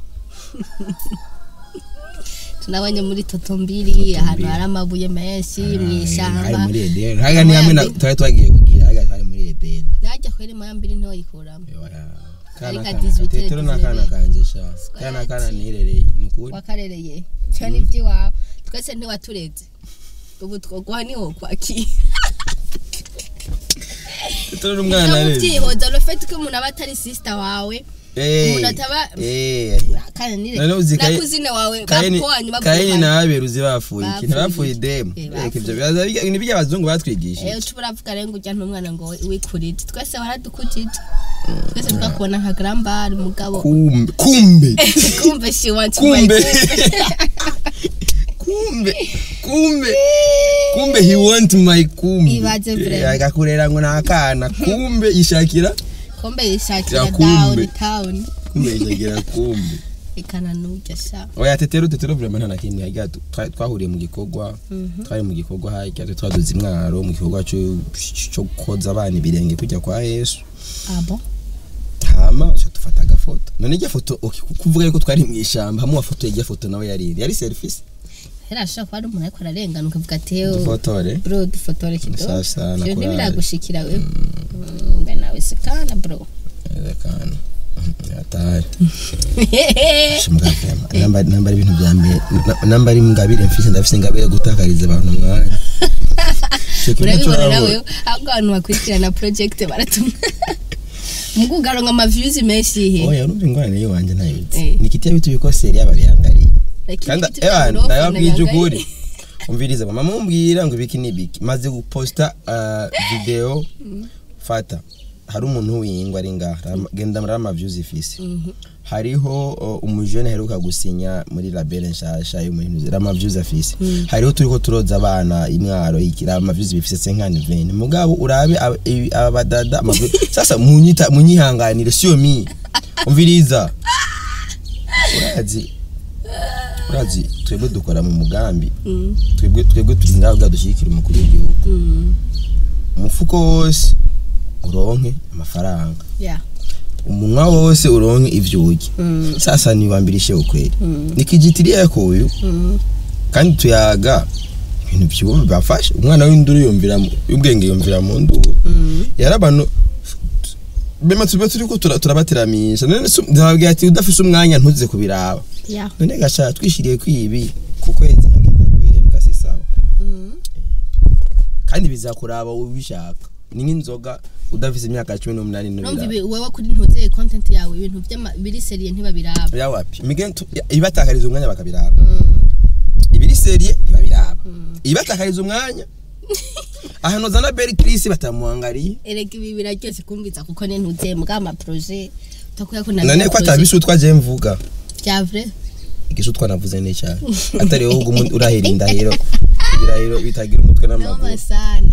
Speaker 1: tunabonye muri totombiri ahantu hari amabuye menshi mu
Speaker 2: hari
Speaker 1: ishyamba
Speaker 2: muri edeni haga ni hamwe na twari twagiye kugira haga hari muri edeni
Speaker 1: najya kwera imoya mbiri ntoyikuramo
Speaker 2: kana
Speaker 1: Ariko
Speaker 2: kana
Speaker 1: adizi bitera
Speaker 2: tetero n'akana
Speaker 1: dizibere.
Speaker 2: kanje sha kana kana nirereye ni ukuri
Speaker 1: wakarereye cyo ni iby'iwawe twese ntiwatureze ubu twoguha niho kwakira
Speaker 2: tetero n'umwana
Speaker 1: no
Speaker 2: rero
Speaker 1: mubyihoza rufite ko umuntu aba atari sisita wawe
Speaker 2: eh
Speaker 1: umuntu ataba-
Speaker 2: eh
Speaker 1: kandi nire
Speaker 2: None uzi Kayi-
Speaker 1: nakuzine wawe
Speaker 2: Kayini
Speaker 1: bapo wanyu
Speaker 2: Kayini
Speaker 1: bapo
Speaker 2: na Abel uzi bapfuye
Speaker 1: Bapfuye
Speaker 2: ikintu bapfuye
Speaker 1: iki?
Speaker 2: demu
Speaker 1: Eh,
Speaker 2: Reka
Speaker 1: bapfuye.
Speaker 2: ivyo bibaza bijya- ni by'abazungu batwigishije
Speaker 1: Eh uca uravuga rero ngo ujya n'umwana ngo wikurije twese waradukujije twese twakubona nka grambari mugabo
Speaker 2: kumbe kumbe
Speaker 1: kumbe she wants to buy
Speaker 2: kumbe kumbe kumbe kumbe he want my kumbe
Speaker 1: Ibaze
Speaker 2: Eh,
Speaker 1: vrema.
Speaker 2: agakurera ngo nakana kumbe yishakira
Speaker 1: kumbe yishakira
Speaker 2: Ya kumbe.
Speaker 1: down town
Speaker 2: kumbe yishakira kumbe
Speaker 1: ikana nujya sha
Speaker 2: oya tetero tetero vraiment nta na kimwe harya tu- twa- twahuriye mu gikorwa twari mu gikorwa harya tu- twaduze imwaro mu gikorwa cyo cyo koza abana ibirenge kujya kwa Yesu
Speaker 1: abo
Speaker 2: hama uca dufata agafoto none irya foto okay, ku- kuvuga yuko twari mu ishamba hamwe wafotoye irya foto nawe yari iri. yari selfie
Speaker 1: hera ashobora kuba ari umuntu ariko ararengana ukavuga ati "Ew,
Speaker 2: dufotore
Speaker 1: bro dufotore kidogo
Speaker 2: Sasa,
Speaker 1: ivyo
Speaker 2: nakuraje.
Speaker 1: ntibiragushikira wewe Mm, mbe nawe sikana bro
Speaker 2: Erekana. Atari. Shimuka vyema. Namba namba ari ibintu bya mbere. Na- Namba ari ngabire mfise ndafise ngabire gutakariza abantu umwanya. Ico kintu
Speaker 1: urabibona
Speaker 2: turabona.
Speaker 1: nawe ahubwo abantu bakurikirana project baratumwa mukugaronka ama views menshi he
Speaker 2: Oya urumva ingorane yiwanje ntayizi.
Speaker 1: Eh.
Speaker 2: Nikitiya bitu yuko seri y'ababihangariye.
Speaker 1: Lakini
Speaker 2: Kandi
Speaker 1: vitu vya
Speaker 2: ewa
Speaker 1: ghorofa
Speaker 2: ndababwije
Speaker 1: unaangalia.
Speaker 2: ukuri. Umviriza mama mumbwira ngo ibiki nibiki. Maze guposta uh, video fata. Hari umuntu w'ingwa ari ngaha. Genda muri ama views ifise.
Speaker 1: Mhm.
Speaker 2: hariho uh, umujene aheruka gusinya muri label nshasha yo muri Rama Views afise hariho turiko turoza abana imwaro iki Rama Views bifise senkani vene mugabo urabe aba- ibi- aba badada ama views- sasa munyita munyihanganire siyo mi umviriza urazi urazi twebwe dukora mu mugambi
Speaker 1: Mm,
Speaker 2: twebwe twebwe turi ngaho bwa dushyigikira umukuru w'igihugu
Speaker 1: mm,
Speaker 2: umufuko wose uronke amafaranga
Speaker 1: yeah,
Speaker 2: umunwa wose uronke ivyo urya
Speaker 1: mm,
Speaker 2: sasa niwambirishe ukweli
Speaker 1: mm,
Speaker 2: nikijitiria yako uyu
Speaker 1: mm.
Speaker 2: kandi tuyaga ibintu byubu bafashe umwana w'induru yumvira mu- y'ubwenge yumvira mu nduru
Speaker 1: Mm.
Speaker 2: yari abantu bema tube turiko tura- turabateramisha none se ndababwira ati udafise umwanya ntuze kubiraba
Speaker 1: Yeah.
Speaker 2: none gasha twishiriye kwibi ku kwezi nkagenda guhembwa si sawa
Speaker 1: Mm.
Speaker 2: kandi bizakuraba ubishaka ni nk'inzoga udafise imyaka cumi n'umunani
Speaker 1: Urumva
Speaker 2: n'ubiraba
Speaker 1: ibi- wewe kuri ntuzeye content yawe ibintu by'ama- biri seriye ntibabiraba
Speaker 2: yawapi imigenzo ibatakariza umwanya bakabiraba
Speaker 1: Mm,
Speaker 2: ibiri seriye ntibabiraba ibatakariza umwanya ahantu zana beri kirisi batamuhangariye
Speaker 1: erega ibi biraryoshye kumviza kuko ne ntuzeye mbwa ama projet utakuya ko
Speaker 2: none ko atabisutwa je mvuga
Speaker 1: bya vrai
Speaker 2: igisutwa navuze ni cyane atari wowe ubwo umuntu urahira indahiro ibirahiro bitagira umutwe n'amaguru
Speaker 1: noma sana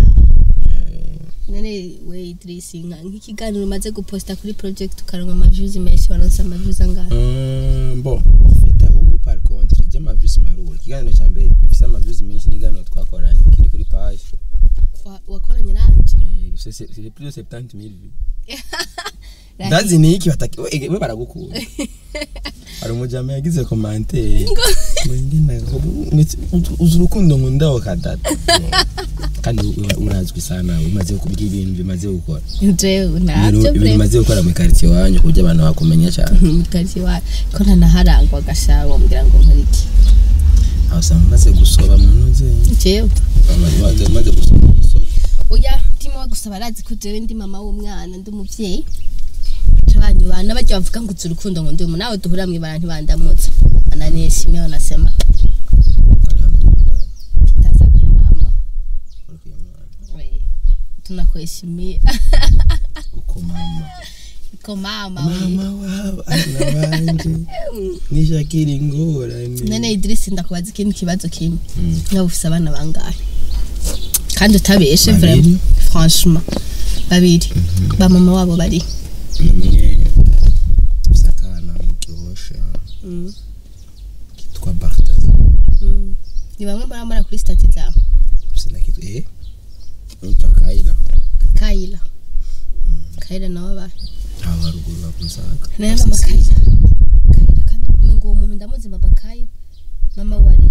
Speaker 1: none we Idris nka nk'ikiganiro umaze guposta kuri project ukaronka ama views menshi waronse ama views angahe
Speaker 2: Mm, bo ufite ahubwo par contre ry'amavisi marura ikiganiro cya mbere gifise amavisi menshi n'iganiro twakoranye kiri kuri page
Speaker 1: Wa- wakoranye nanje
Speaker 2: Eh, gifise se- c'est plus de 70 000 vues ndazi ni iki bataki we we baragukunda hari umujama yagize commentaire ngena uzi urukundo nkundaho kadata kandi ura- urazwi sana umaze kubwira ibintu bimaze gukora
Speaker 1: jewe
Speaker 2: ibintu
Speaker 1: ntabyo
Speaker 2: ibintu
Speaker 1: vrai
Speaker 2: bimaze gukora mu quartier wanyu kuburyo abantu bakumenya cyane
Speaker 1: mukariye wa ko ntanaharangwa agashaka wambwira ngo nkore iki
Speaker 2: aho usanga umaze gusoba mu ntuze
Speaker 1: jewe
Speaker 2: umaze umaze gusoba mu isoko
Speaker 1: oya ndimo gusa barazi ko jewe ndi mama w'umwana ndi umuvyeyi baca banyubana bajya bavuga ngo uzi urukundo ngo ndi umu nawe duhura mwibara ntibandamutsa ananishimye wanasema
Speaker 2: alhamdulillah
Speaker 1: tutaza kumama
Speaker 2: Uriya mwana.
Speaker 1: We, tunakuheshimia
Speaker 2: uko mama
Speaker 1: ko mama we
Speaker 2: mama w'abana banje nishakira ingorane
Speaker 1: none Idris ndakubaza ikindi kibazo kimwe
Speaker 2: Mm.
Speaker 1: nawe ufise abana bangahe kandi utabeshe
Speaker 2: Babiri.
Speaker 1: vraiment franchement babiri ba mama wabo bari
Speaker 2: umwe ufise akana mu gihosha
Speaker 1: Mm.
Speaker 2: kitwa bartaza
Speaker 1: Mm. ni bamwe baramara kuri stati zawe
Speaker 2: ufise na kitwa eh yitwa kayila
Speaker 1: kayila kayila nawe ba
Speaker 2: aba haruguru bakuzaga
Speaker 1: nayo mama kayila kayila kandi umengo uwo muntu ndamuzi mama kayila mama wari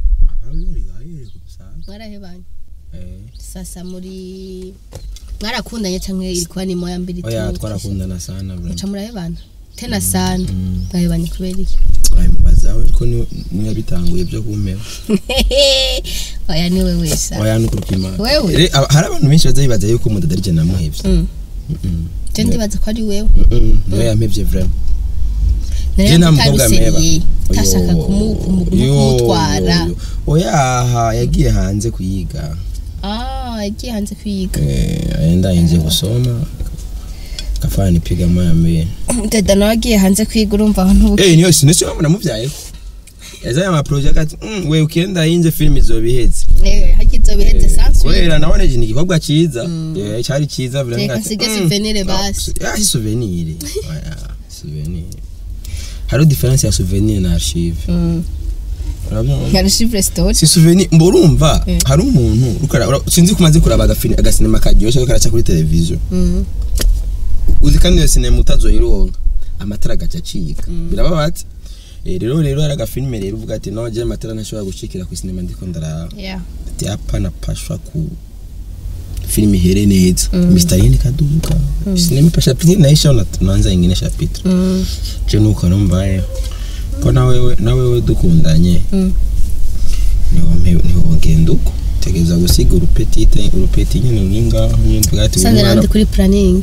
Speaker 1: mwarahebanye sasa muri mwarakundanye canke ilikuwa ni moya mbili
Speaker 2: oya
Speaker 1: tu?
Speaker 2: twarakundana sana bro
Speaker 1: muca murahebana tena sana
Speaker 2: Mm.
Speaker 1: mwahebanye kubera iki
Speaker 2: abimubazaho ariko ni- niwe bitanguye byo kumpera
Speaker 1: oya niwe wesa
Speaker 2: oya nukuri kw'Imana
Speaker 1: Wewe?
Speaker 2: Re- aba- hari abantu benshi baza bibaza yuko umuntu atari je namuhevye
Speaker 1: Mm.
Speaker 2: Mm-mm.
Speaker 1: je ndibaza ko ari wewe
Speaker 2: Mm-mm. niwe yampevye vraiment
Speaker 1: nari
Speaker 2: Je nta mukobwa
Speaker 1: utabisereye
Speaker 2: mpeba.
Speaker 1: utashaka
Speaker 2: Yo,
Speaker 1: kumu- kumu-
Speaker 2: yo,
Speaker 1: kumutwara
Speaker 2: yo, yo. oyaha yagiye hanze kuyiga
Speaker 1: ah yagiye hanze kwiga
Speaker 2: Eh, aenda nje kusoma kafanya nipiga moya mbili
Speaker 1: dada nawe agiye hanze kwiga urumva aho ntubu
Speaker 2: eh niyo sinisi wamwe namuvyayeho yazaye ama project ati mm, we ukienda inje film izobiheze
Speaker 1: Eh, hagize biheze sansu
Speaker 2: kubera nabone ni igikorwa ciza Eh, cari ciza vile
Speaker 1: Reka
Speaker 2: ngati,
Speaker 1: nsige
Speaker 2: mm,
Speaker 1: souvenir
Speaker 2: no,
Speaker 1: basi.
Speaker 2: ah, si souvenir Oya, souvenir hariho difference ya souvenir na archive Urabyumva?
Speaker 1: nka reshivure sitori
Speaker 2: si souvenir mbo urumva
Speaker 1: Eh.
Speaker 2: hari umuntu uriko ara- sinzi ko umaze kuraba agafini agasinema karyoshe ko karaca kuri televiziyo uzi kandi iyo sinema utazoyironka amatara agaca acika birababaza Eh, rero rero hari agafilime rero uvuga ati no je amatara ntashobora gucikira ku sinema ndiko ndaraba ati hapa napashwa ku filime ihere neza mistari kaduka sinema pasha pili naisha una tunaanza ingine chapitre je nuko numvaye ko nawe nawe dukundanye
Speaker 1: Mm.
Speaker 2: niwo mpe- niwo ngenda uko tegeza gusiga urupetite urupeti nyine uri ngaho nyine bwati
Speaker 1: sanze nandi kuri planning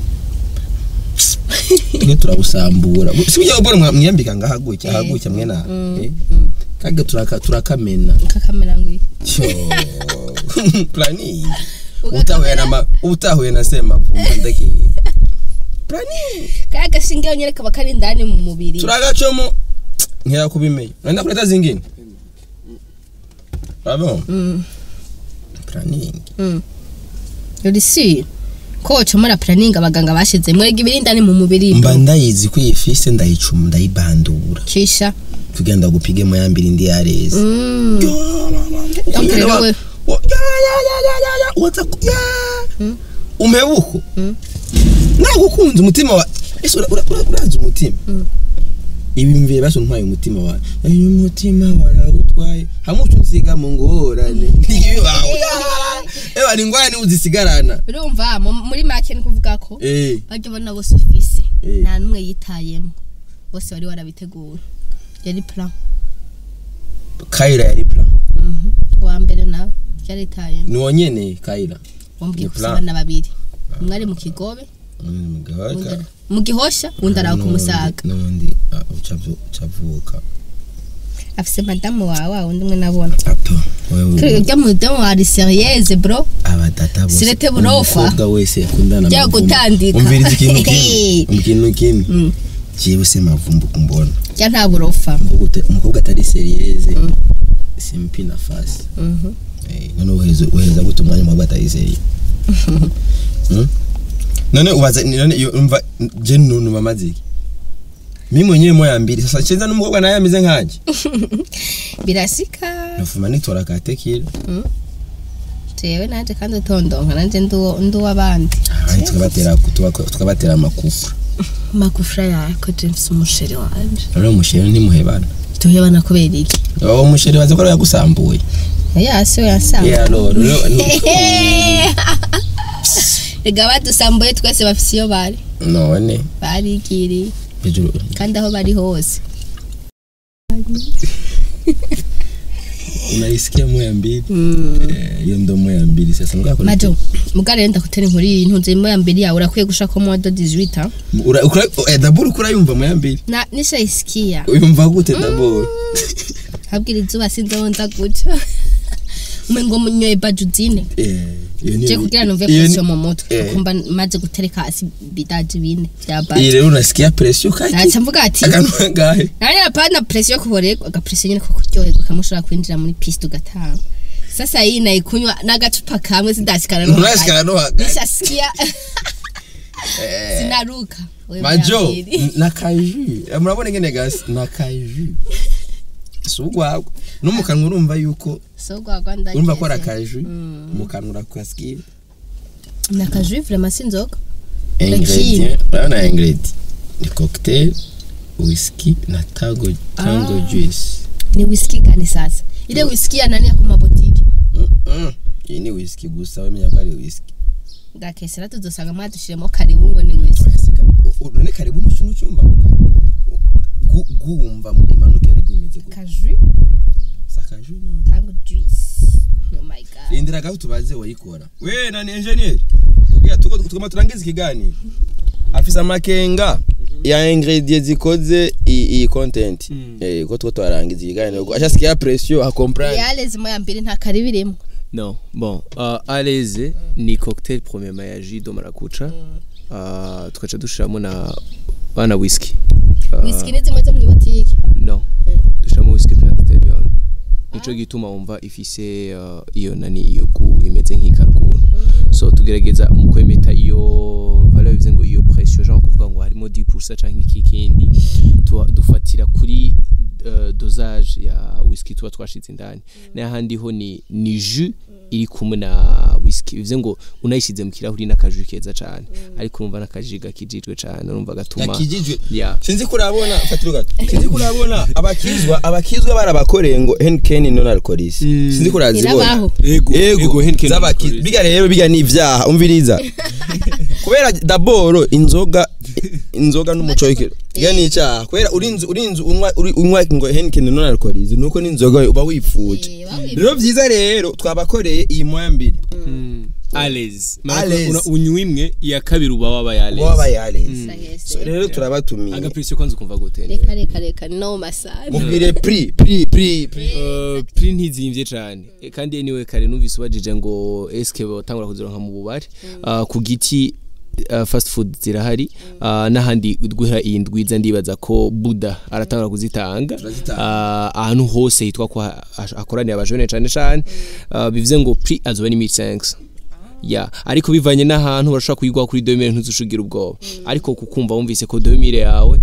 Speaker 2: twe turabusambura si byo ubona mwiyambika ngaha gutya aha gutya mwe na eh? kage turaka turakamena
Speaker 1: kakamera ngwi
Speaker 2: cyo planning utahuye na ma- utahuye na sema vumba ndaki planning
Speaker 1: kaya gashinge nyene kaba kari indani mu mubiri
Speaker 2: turagacomo nkera kubimenya nenda kuleta zingine abo
Speaker 1: Mm,
Speaker 2: planning
Speaker 1: mm. uri si ko wocomora planning abaganga bashize mwega ibiri indani mu mubiri
Speaker 2: mba ndayizi ko iyi fise ndayicuma ndayibandura
Speaker 1: kisha
Speaker 2: tugenda gupige mu yambiri ndi yareze
Speaker 1: Mm. Donc rero we-
Speaker 2: umpebuko
Speaker 1: Mm.
Speaker 2: nagukunze umutima wa ese ura- ura- ura- urazi umutima
Speaker 1: Mm.
Speaker 2: ibi mvire basi untwaye umutima wawe ayo umutima warawutwaye hamwe uca unsiga mu ngorane ntibibawe ewa ni ingorane uzisigarana
Speaker 1: urumva mu- muri make ni kuvuga ko
Speaker 2: eh
Speaker 1: bajya ubona bose ufise
Speaker 2: Eh.
Speaker 1: nta n'umwe yitayemo bose wari warabiteguye yari plan
Speaker 2: kayira yari plan
Speaker 1: Mhm. uwa mbere nawe yaritayemo
Speaker 2: ni wonyene kayira
Speaker 1: wambwiye
Speaker 2: Ni
Speaker 1: gusa
Speaker 2: plan.
Speaker 1: abana babiri umwe ari mu kigobe
Speaker 2: Mm,
Speaker 1: uwundi
Speaker 2: mugabaka
Speaker 1: ari- mu gihosha uwundi araho ku musaga
Speaker 2: n'undi ah, ucavu- ucavuka
Speaker 1: afise madamu wawe wundi umwe nabona
Speaker 2: ato wewe
Speaker 1: urya mudamu wa seriyeze bro
Speaker 2: abadata bose
Speaker 1: Sirete burofa.
Speaker 2: umukobwa wese yakundana
Speaker 1: Jya
Speaker 2: amavumbu.
Speaker 1: gutandika.
Speaker 2: umviriza ikintu kimwe ikintu kimwe
Speaker 1: Mm.
Speaker 2: jewe se mavumbu kumbona
Speaker 1: jya nta burofa
Speaker 2: Umukobwa uta- umukobwa atari seriyeze simpi nafasi
Speaker 1: Mhm.
Speaker 2: Eh, none uheza uheza gute umwanya umukobwa atari seriye Mm? none ubaza none iyo umva je nunu mamaziki mimi mwenyewe moya mbili sasa chenza n'umukobwa naye ameze nkanje
Speaker 1: birasika
Speaker 2: nafuma nitora katekira
Speaker 1: jewe nanje kandi utondonka nanje nduwo- nduw'abandi
Speaker 2: abandi tukabatera tuba- tukabatera amakufa
Speaker 1: magufra yako james umusheri wanje
Speaker 2: none umushere ntimuhebana
Speaker 1: tuhebana kubera iki
Speaker 2: uwo musheri waza ko yagusambuye
Speaker 1: yasi we yansanga
Speaker 2: yeah lord
Speaker 1: rega badusambuye twese bafise iyo bari
Speaker 2: none
Speaker 1: barigiriye
Speaker 2: hejuru
Speaker 1: kandi aho bari hose
Speaker 2: unayisikia moya mbili Eh, hiyo ndo moya mbili sasa ngako
Speaker 1: majo mugare renda kutera inkuru iyi ntunze moya mbere yawe urakwiye gushaka mo do 18
Speaker 2: Ura- ukura- eh, daburu kura yumva moya mbili
Speaker 1: na nishayisikia
Speaker 2: uyumva gute daburu
Speaker 1: habwira izuba sinzabonza guca umengo munyoye baju zine
Speaker 2: eh Iyo ni-
Speaker 1: je kugira numve
Speaker 2: iyo ni-
Speaker 1: pression mu mutwe
Speaker 2: Eh.
Speaker 1: kuko mba maze gutereka hasi bidaje bine vya
Speaker 2: iyi
Speaker 1: bati
Speaker 2: rero unasikia pressure kaki
Speaker 1: naca mvuga ati
Speaker 2: akantu kangahe
Speaker 1: nanya hapana pression yo kuborerwa agapression nyine ko kuryoherwa kamushobora kwinjira muri piste ugatanga sasa hii naikunywa n'agacupa kamwe sidashikana no
Speaker 2: unasikia no hagati
Speaker 1: nishasikia sinaruka Wewe
Speaker 2: majo
Speaker 1: mnyamiri.
Speaker 2: n- nakaju Eh, murabona ingene gasi nakaju si ugwagwa no mu kanwa urumva yuko
Speaker 1: so gwagwa ndageze
Speaker 2: urumva ko ari akaju mu kanwa urakasikia
Speaker 1: nakajui vraiment sinzoga
Speaker 2: ingredient urabona ingredient ni cocktail whisky na tango tango juice
Speaker 1: ni whisky gani sasa ile whisky ya nani ya ku mabotike
Speaker 2: Mm-mm. iyi ni whisky gusa wemenya ko ari whisky
Speaker 1: ndakesera tuzosanga mwadushiremo karibu ngo ni whisky
Speaker 2: Urasika- u- u- none karibu nusu nucumba Gu- guwumva imanuka yari gwimeze gute
Speaker 1: kajui
Speaker 2: sakaju none
Speaker 1: tango juice oh my god
Speaker 2: rindira gaho tubaze wayikora we nani engineer kugira tuko tukoma turangiza ikiganiro afisa amakenga ya ingredient zikoze i- iyi content eh ko two twarangiza ikiganiro ashasikia pression ha comprendre
Speaker 1: yale zimo ya mbere nta karibu irimo
Speaker 3: non bon uh, aleze ni cocktail premièrement ya jus de maracuja uh, tugaca dushiramo na bana whisky uh,
Speaker 1: whisky ni zimwe zo mu botike
Speaker 3: no dushiramo whisky black stallion nico gituma wumva ifise uh, iyo nani iyo gu imeze nk'ikaruguru so tugerageza mu kwemeta iyo valeur bivuze ngo iyo pression genre kuvuga ngo harimo 10% canke iki kindi tuwa- dufatira kuri uh, dosage ya whisky tuba twashize indani n'ahandi ho ni ni jus iri kumwe na whisky bivuze ngo unayishize mu kirahuri n'akaju keza cane ariko urumva n'akaji gakijijwe cane urumva gatuma
Speaker 2: yakijijwe
Speaker 3: yeah.
Speaker 2: sinzi kurabona fatira gato sinzi kurabona abakizwa abakizwa barabakoreye ngo Henken non alcoholis sinzi kurazibona
Speaker 1: irabaho
Speaker 3: ego
Speaker 2: ego
Speaker 3: Henken
Speaker 2: z'abaki
Speaker 3: alcoholis.
Speaker 2: biga rero biga ni ivyaha umviriza kubera daboro inzoga inzoga n'umuco w'ikiro biga ni icyaha kubera urinzi urinzi unywa uri- unywa ngo Henken non alcoholis nuko n'inzoga uba wifuje
Speaker 1: Eh, waba
Speaker 2: rero vyiza rero twabakoreye iyi moya mbiri
Speaker 3: Alez.
Speaker 2: Alez.
Speaker 3: Una- unywa imwe iya kabiri uba wabaye Alez.
Speaker 2: wabaye yareze
Speaker 1: Sahese.
Speaker 2: So, rero turabatumiye
Speaker 3: agaprisiyo kwanza ukumva gute
Speaker 1: reka reka reka no masani
Speaker 2: mubwire pri pri pri pri
Speaker 3: Uh, pri ntizimvye cane E, kandi anyway kare numvise ubajije ngo eske botangura kuzironka mu bubari uh, ku giti uh, fast food zirahari uh, n'ahandi guhera iyi ndwiza ndibaza ko buda aratangura kuzitanga
Speaker 2: Turazitanga.
Speaker 3: uh, ahantu hose hitwa ko ha- ha- hakoraniye abajone cane cane uh, bivuze ngo pri azoba ni 1500 ya ariko bivanye n'ahantu barashobora kuyigwa kuri 2000 ntuzushugira ubwoba ariko kukumva wumvise ko 2000 yawe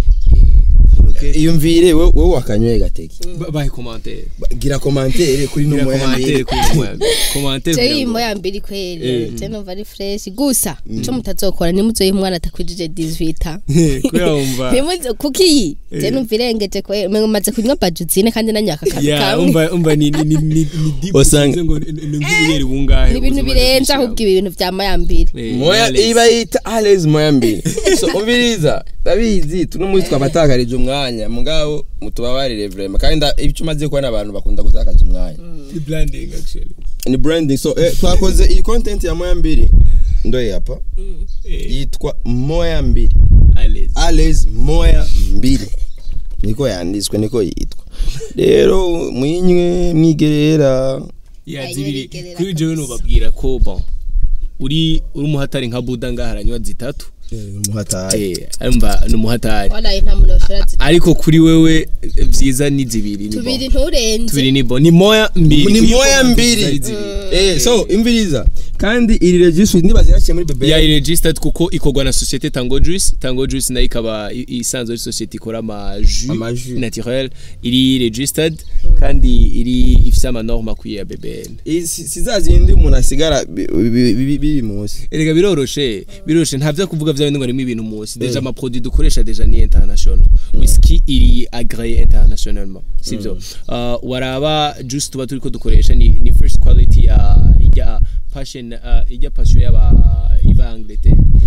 Speaker 3: eh,
Speaker 2: iyumvire wowe wowe wakanyoye gateke
Speaker 3: ba- bahe commentaire
Speaker 2: Ba- gira commentaire kuri no
Speaker 3: Gira
Speaker 2: moya
Speaker 3: commentaire
Speaker 2: mbiri
Speaker 3: kuri no moya mbiri. Commentaire
Speaker 1: je
Speaker 3: kugira
Speaker 1: iyi
Speaker 3: ngo-
Speaker 1: moya mbiri kweli je numva ari fresh gusa ico mutazokora nimuzoye umwana atakwijije 18
Speaker 3: kubera wumva
Speaker 1: nimuzo kuki je numva irengeje kweli umengo maze kunywa bajuzine kandi nanyaka kantu
Speaker 3: ya
Speaker 1: kamwe
Speaker 3: umva umva ni ni ni ni ni deep
Speaker 2: Usanga-
Speaker 3: usize ngo ni- ni nk'ubuyeri bungahe
Speaker 1: ni ibintu
Speaker 3: uzi
Speaker 1: birenze
Speaker 3: umaze
Speaker 1: ahubwo ibi bintu vya moya mbiri
Speaker 3: kwishyura. Eh,
Speaker 2: moya
Speaker 3: Alex.
Speaker 2: iba yita Alex moya mbiri so umviriza ndabizi tuno munsi twabatakarije umwanya mugabo mutubabarire vraiment kandi nda- icyo umaze kubona abantu bakunda gutakaza umwanya
Speaker 3: Ni branding actually
Speaker 2: ni branding so eh, twakoze iyi content ya moya mbiri ndoye hapa
Speaker 3: Eh,
Speaker 2: yitwa moya mbiri
Speaker 3: Alex.
Speaker 2: Alex moya mbiri niko yanditswe niko yitwa rero mwinywe mwigerera
Speaker 3: ya
Speaker 1: Ay,
Speaker 3: zibiri
Speaker 1: yarigerera
Speaker 3: kuri jewe
Speaker 1: kabisa.
Speaker 3: nubabwira ko bon uri uri umuhatari nka buda ngaha aranywa zitatu
Speaker 2: muhatari
Speaker 3: eh arumva ni umuhatari
Speaker 1: walayi nta muntu yoshora zi
Speaker 3: ariko kuri wewe eh, vyiza ni zibiri ni bon.
Speaker 1: tubiri nturenze
Speaker 3: tubiri ni bon ni moya mbiri
Speaker 2: ni
Speaker 3: Iyo
Speaker 2: moya
Speaker 3: comment
Speaker 2: mbiri
Speaker 3: zari zibiri.
Speaker 2: eh so imviriza kandi iri registre ndibaza yaciye muri bebe
Speaker 3: ya registered kuko ikorwa na societe Tango Juice Tango Juice nayo ikaba i- isanzwe ari societe ikora ama jus
Speaker 2: Ama jus.
Speaker 3: naturel iri registered kandi iri ifise ama norme akwiye ya BBN
Speaker 2: Eh, si si za zindi umuntu asigara bi- bi- bi- biri munsi
Speaker 3: erega biroroshe biroroshe nta vyo kuvuga vya bindi ngo harimo ibintu munsi deja ama produit dukoresha deja ni international whisky iri agréé internationalement sivyo uh, waraba juice tuba turiko dukoresha ni, ni first quality ya ijya passion uh, ijya passion y'aba iva Angleterre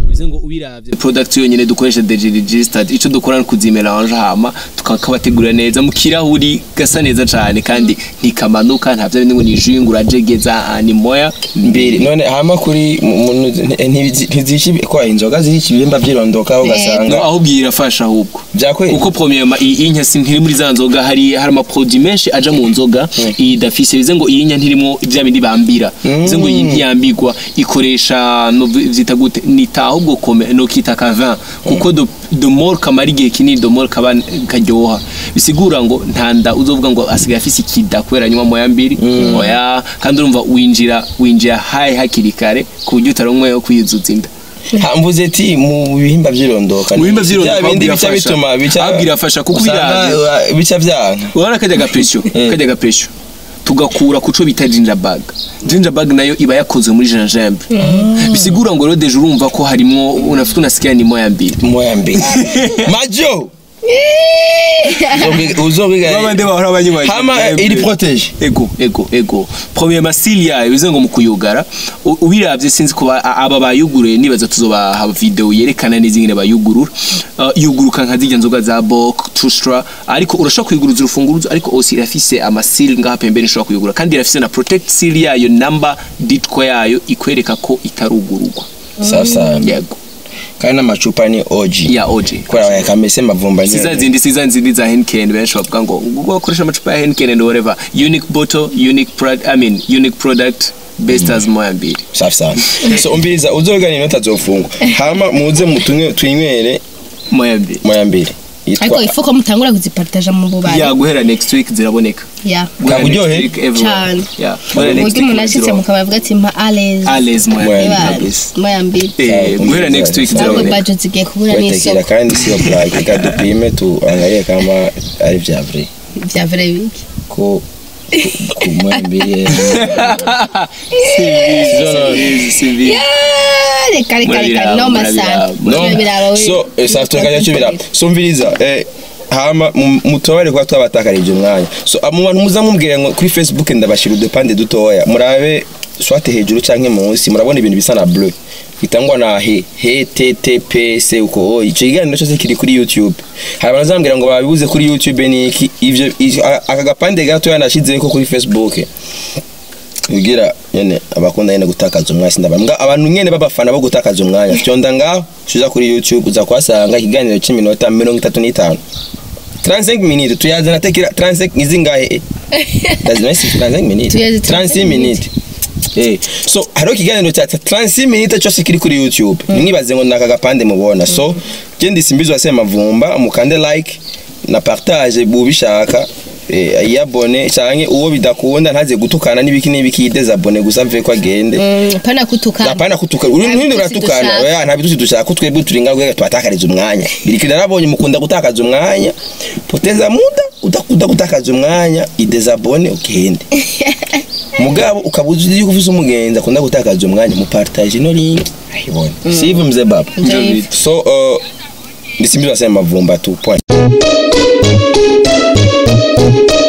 Speaker 3: bivuze ngo ubiravye product yonyene dukoresha deji registered ico dukora ni kuzimelange hama tukakabategurira neza mu kirahuri gasa neza cane kandi ntikamanuka nta vyo bindi ngo ni jus ngo urajegeza ni moya
Speaker 2: mbere none hama kuri mu- mu- ntizi- ntizishi kwa inzoga zihica ibihimba vyirondoka ugasanga
Speaker 3: No, ahubwo iyi irafasha ahubwo
Speaker 2: Vyakweli?
Speaker 3: kuko premièrement iyi inya si ntiri muri za nzoga hari hari amaproduit menshi aja mu nzoga iyi dafise bivuze ngo iyi nya ntirimo vya bindi bambira bivuze ngo iyi ntiyambigwa ikoresha no vyita gute nita ahubwo kome no kita ka vin kuko do the more kamara igihe kinini the more kaba karyoha bisigura ngo ntanda uzovuga ngo asigaye afise ikida kubera anywa moya mbiri oya kandi urumva winjira winjira hayi hakiri kare ku buryo utaronweho kwiyuzuza inda
Speaker 2: hambuze ati mu bihimba vyirondoka
Speaker 3: Mu bihimba vyirondoka
Speaker 2: bya bindi
Speaker 3: ahubwo
Speaker 2: bica
Speaker 3: irafasha.
Speaker 2: bituma bica
Speaker 3: Ahubwo irafasha kuko
Speaker 2: usanga,
Speaker 3: biravye.
Speaker 2: uh, bica vyanka
Speaker 3: urabona kajya agapesyo kajya agapesyo tugakura ku cyo bita gingerbag gingerbag nayo iba yakozwe muri gingembre bisigura ngo rero deje urumva ko harimo unafite unasikia ni moya mbili
Speaker 2: moya mbere majo uzobwiga
Speaker 3: babandi bahora banywa
Speaker 2: hama
Speaker 3: gingembre.
Speaker 2: iri protege
Speaker 3: ego ego ego premier masili yayo bize ngo mu kuyugara u- ubiravye sinzi ko ba- aba bayuguruye nibaza tuzobaha video yerekana neza ingene bayugurura Uh, yuguruka nka zirya nzoga za bok tustra ariko urashobora kuyuguruza urufunguruzo ariko osi irafise amasili ngaha pembeni ushobora kuyugura kandi irafise na protect seal yayo number ditko yayo ikwereka ko itarugururwa
Speaker 2: sasa
Speaker 3: yego
Speaker 2: kandi n'amacupa ni oji
Speaker 3: ya oje
Speaker 2: kubera yakamese mavumba nyene.
Speaker 3: siza zindi siza zindi za Henken benshi bavuga ngo ngo bakoresha amacupa ya Henken and whatever unique bottle unique product I mean unique product best as moya mbili
Speaker 2: safi sana so umviriza uzogana inota azofungwa hama muze mutunywe twinywere
Speaker 3: moya mbili
Speaker 2: moya mbere
Speaker 1: ariko
Speaker 2: yitwa
Speaker 1: ifuko mutangura kuzipartaja mu bubari
Speaker 3: ya guhera next week ziraboneka
Speaker 1: ya
Speaker 3: Guhera
Speaker 2: Kaburyohe?
Speaker 3: next week everywhere.
Speaker 1: Cane.
Speaker 3: Yeah, guhera next
Speaker 1: uburyo umuntu
Speaker 3: week
Speaker 1: ashitse
Speaker 3: ziraboneka.
Speaker 1: mukabavuga ati mpa alez
Speaker 3: Ales moya
Speaker 2: Moya
Speaker 3: mbili
Speaker 2: mbili.
Speaker 3: kabisa.
Speaker 1: moya mbili
Speaker 3: Eh, guhera next week
Speaker 1: ntabwo
Speaker 3: ziraboneka
Speaker 1: bajo zigiye kubura
Speaker 2: wetekera
Speaker 1: n'isoko
Speaker 2: kandi sio black reka dupime tuangalie kama ari vya vrai
Speaker 1: vya vrai biki
Speaker 2: ko ku moya mbili
Speaker 3: Sivizi, sivizi.
Speaker 1: Ya, reka reka reka
Speaker 3: Murabiraba,
Speaker 1: noma
Speaker 3: murabiraba.
Speaker 1: sana
Speaker 2: no
Speaker 1: Murabiraba, we-
Speaker 2: so eh, saa tukajya tubira so umviriza eh hama mu- mutobare kuba twabatakarije umwanya so ah, mu bantu muza mumbwira ngo kuri facebook ndabashira udupande dutoya murabe swate hejuru canke munsi murabona ibintu bisa na bleu bitangwa na he https uko oh, ico kiganiro cyose kiri kuri youtube hari abantu bazambwira ngo babibuze kuri youtube ni iki ivyo i- a- aka gapande gatoya nashizeho kuri facebook kugira nyene abakunda nyene gutakaza umwanya sindabambwa abantu nyene babafana bo gutakaza umwanya fyonda ngaho uza kuri youtube uza kuhasanga ikiganiro cy'iminota mirongo itatu n'itanu 35 minutes tuyazana tekera 35 izi ngahe lazima isi 35 minutes
Speaker 1: Tuyazi
Speaker 2: 36 minutes Eh, so hariho ikiganiro cya 36 minutes cyose kiri kuri youtube nimwibaze ngo naka gapande mubona so je ndisimbizwa se mavumba mukande like na partage bubishaka eh, yabone canke uwo bidakunda ntaze gutukana n'ibiki n'ibiki yidezabone gusa mve ko agende
Speaker 1: Mm, pana kutukana
Speaker 2: apana kutukana uri
Speaker 1: Nta
Speaker 2: ntundi
Speaker 1: bitusi
Speaker 2: uratukana
Speaker 1: dushaka.
Speaker 2: oya nta bitusi dushaka ko twebwe turi ngaho twatakariza umwanya birikira narabonye mukunda gutakaza umwanya poteza muda udakunda gutakaza umwanya idezabone ukende mugabo ukaba uzi yuko ufise umugenzi akunda gutakaza umwanya mupartage ino link ayibone sivu mze baba
Speaker 1: Nje-
Speaker 2: so uh, ndisimbizwa sema mavumba tu point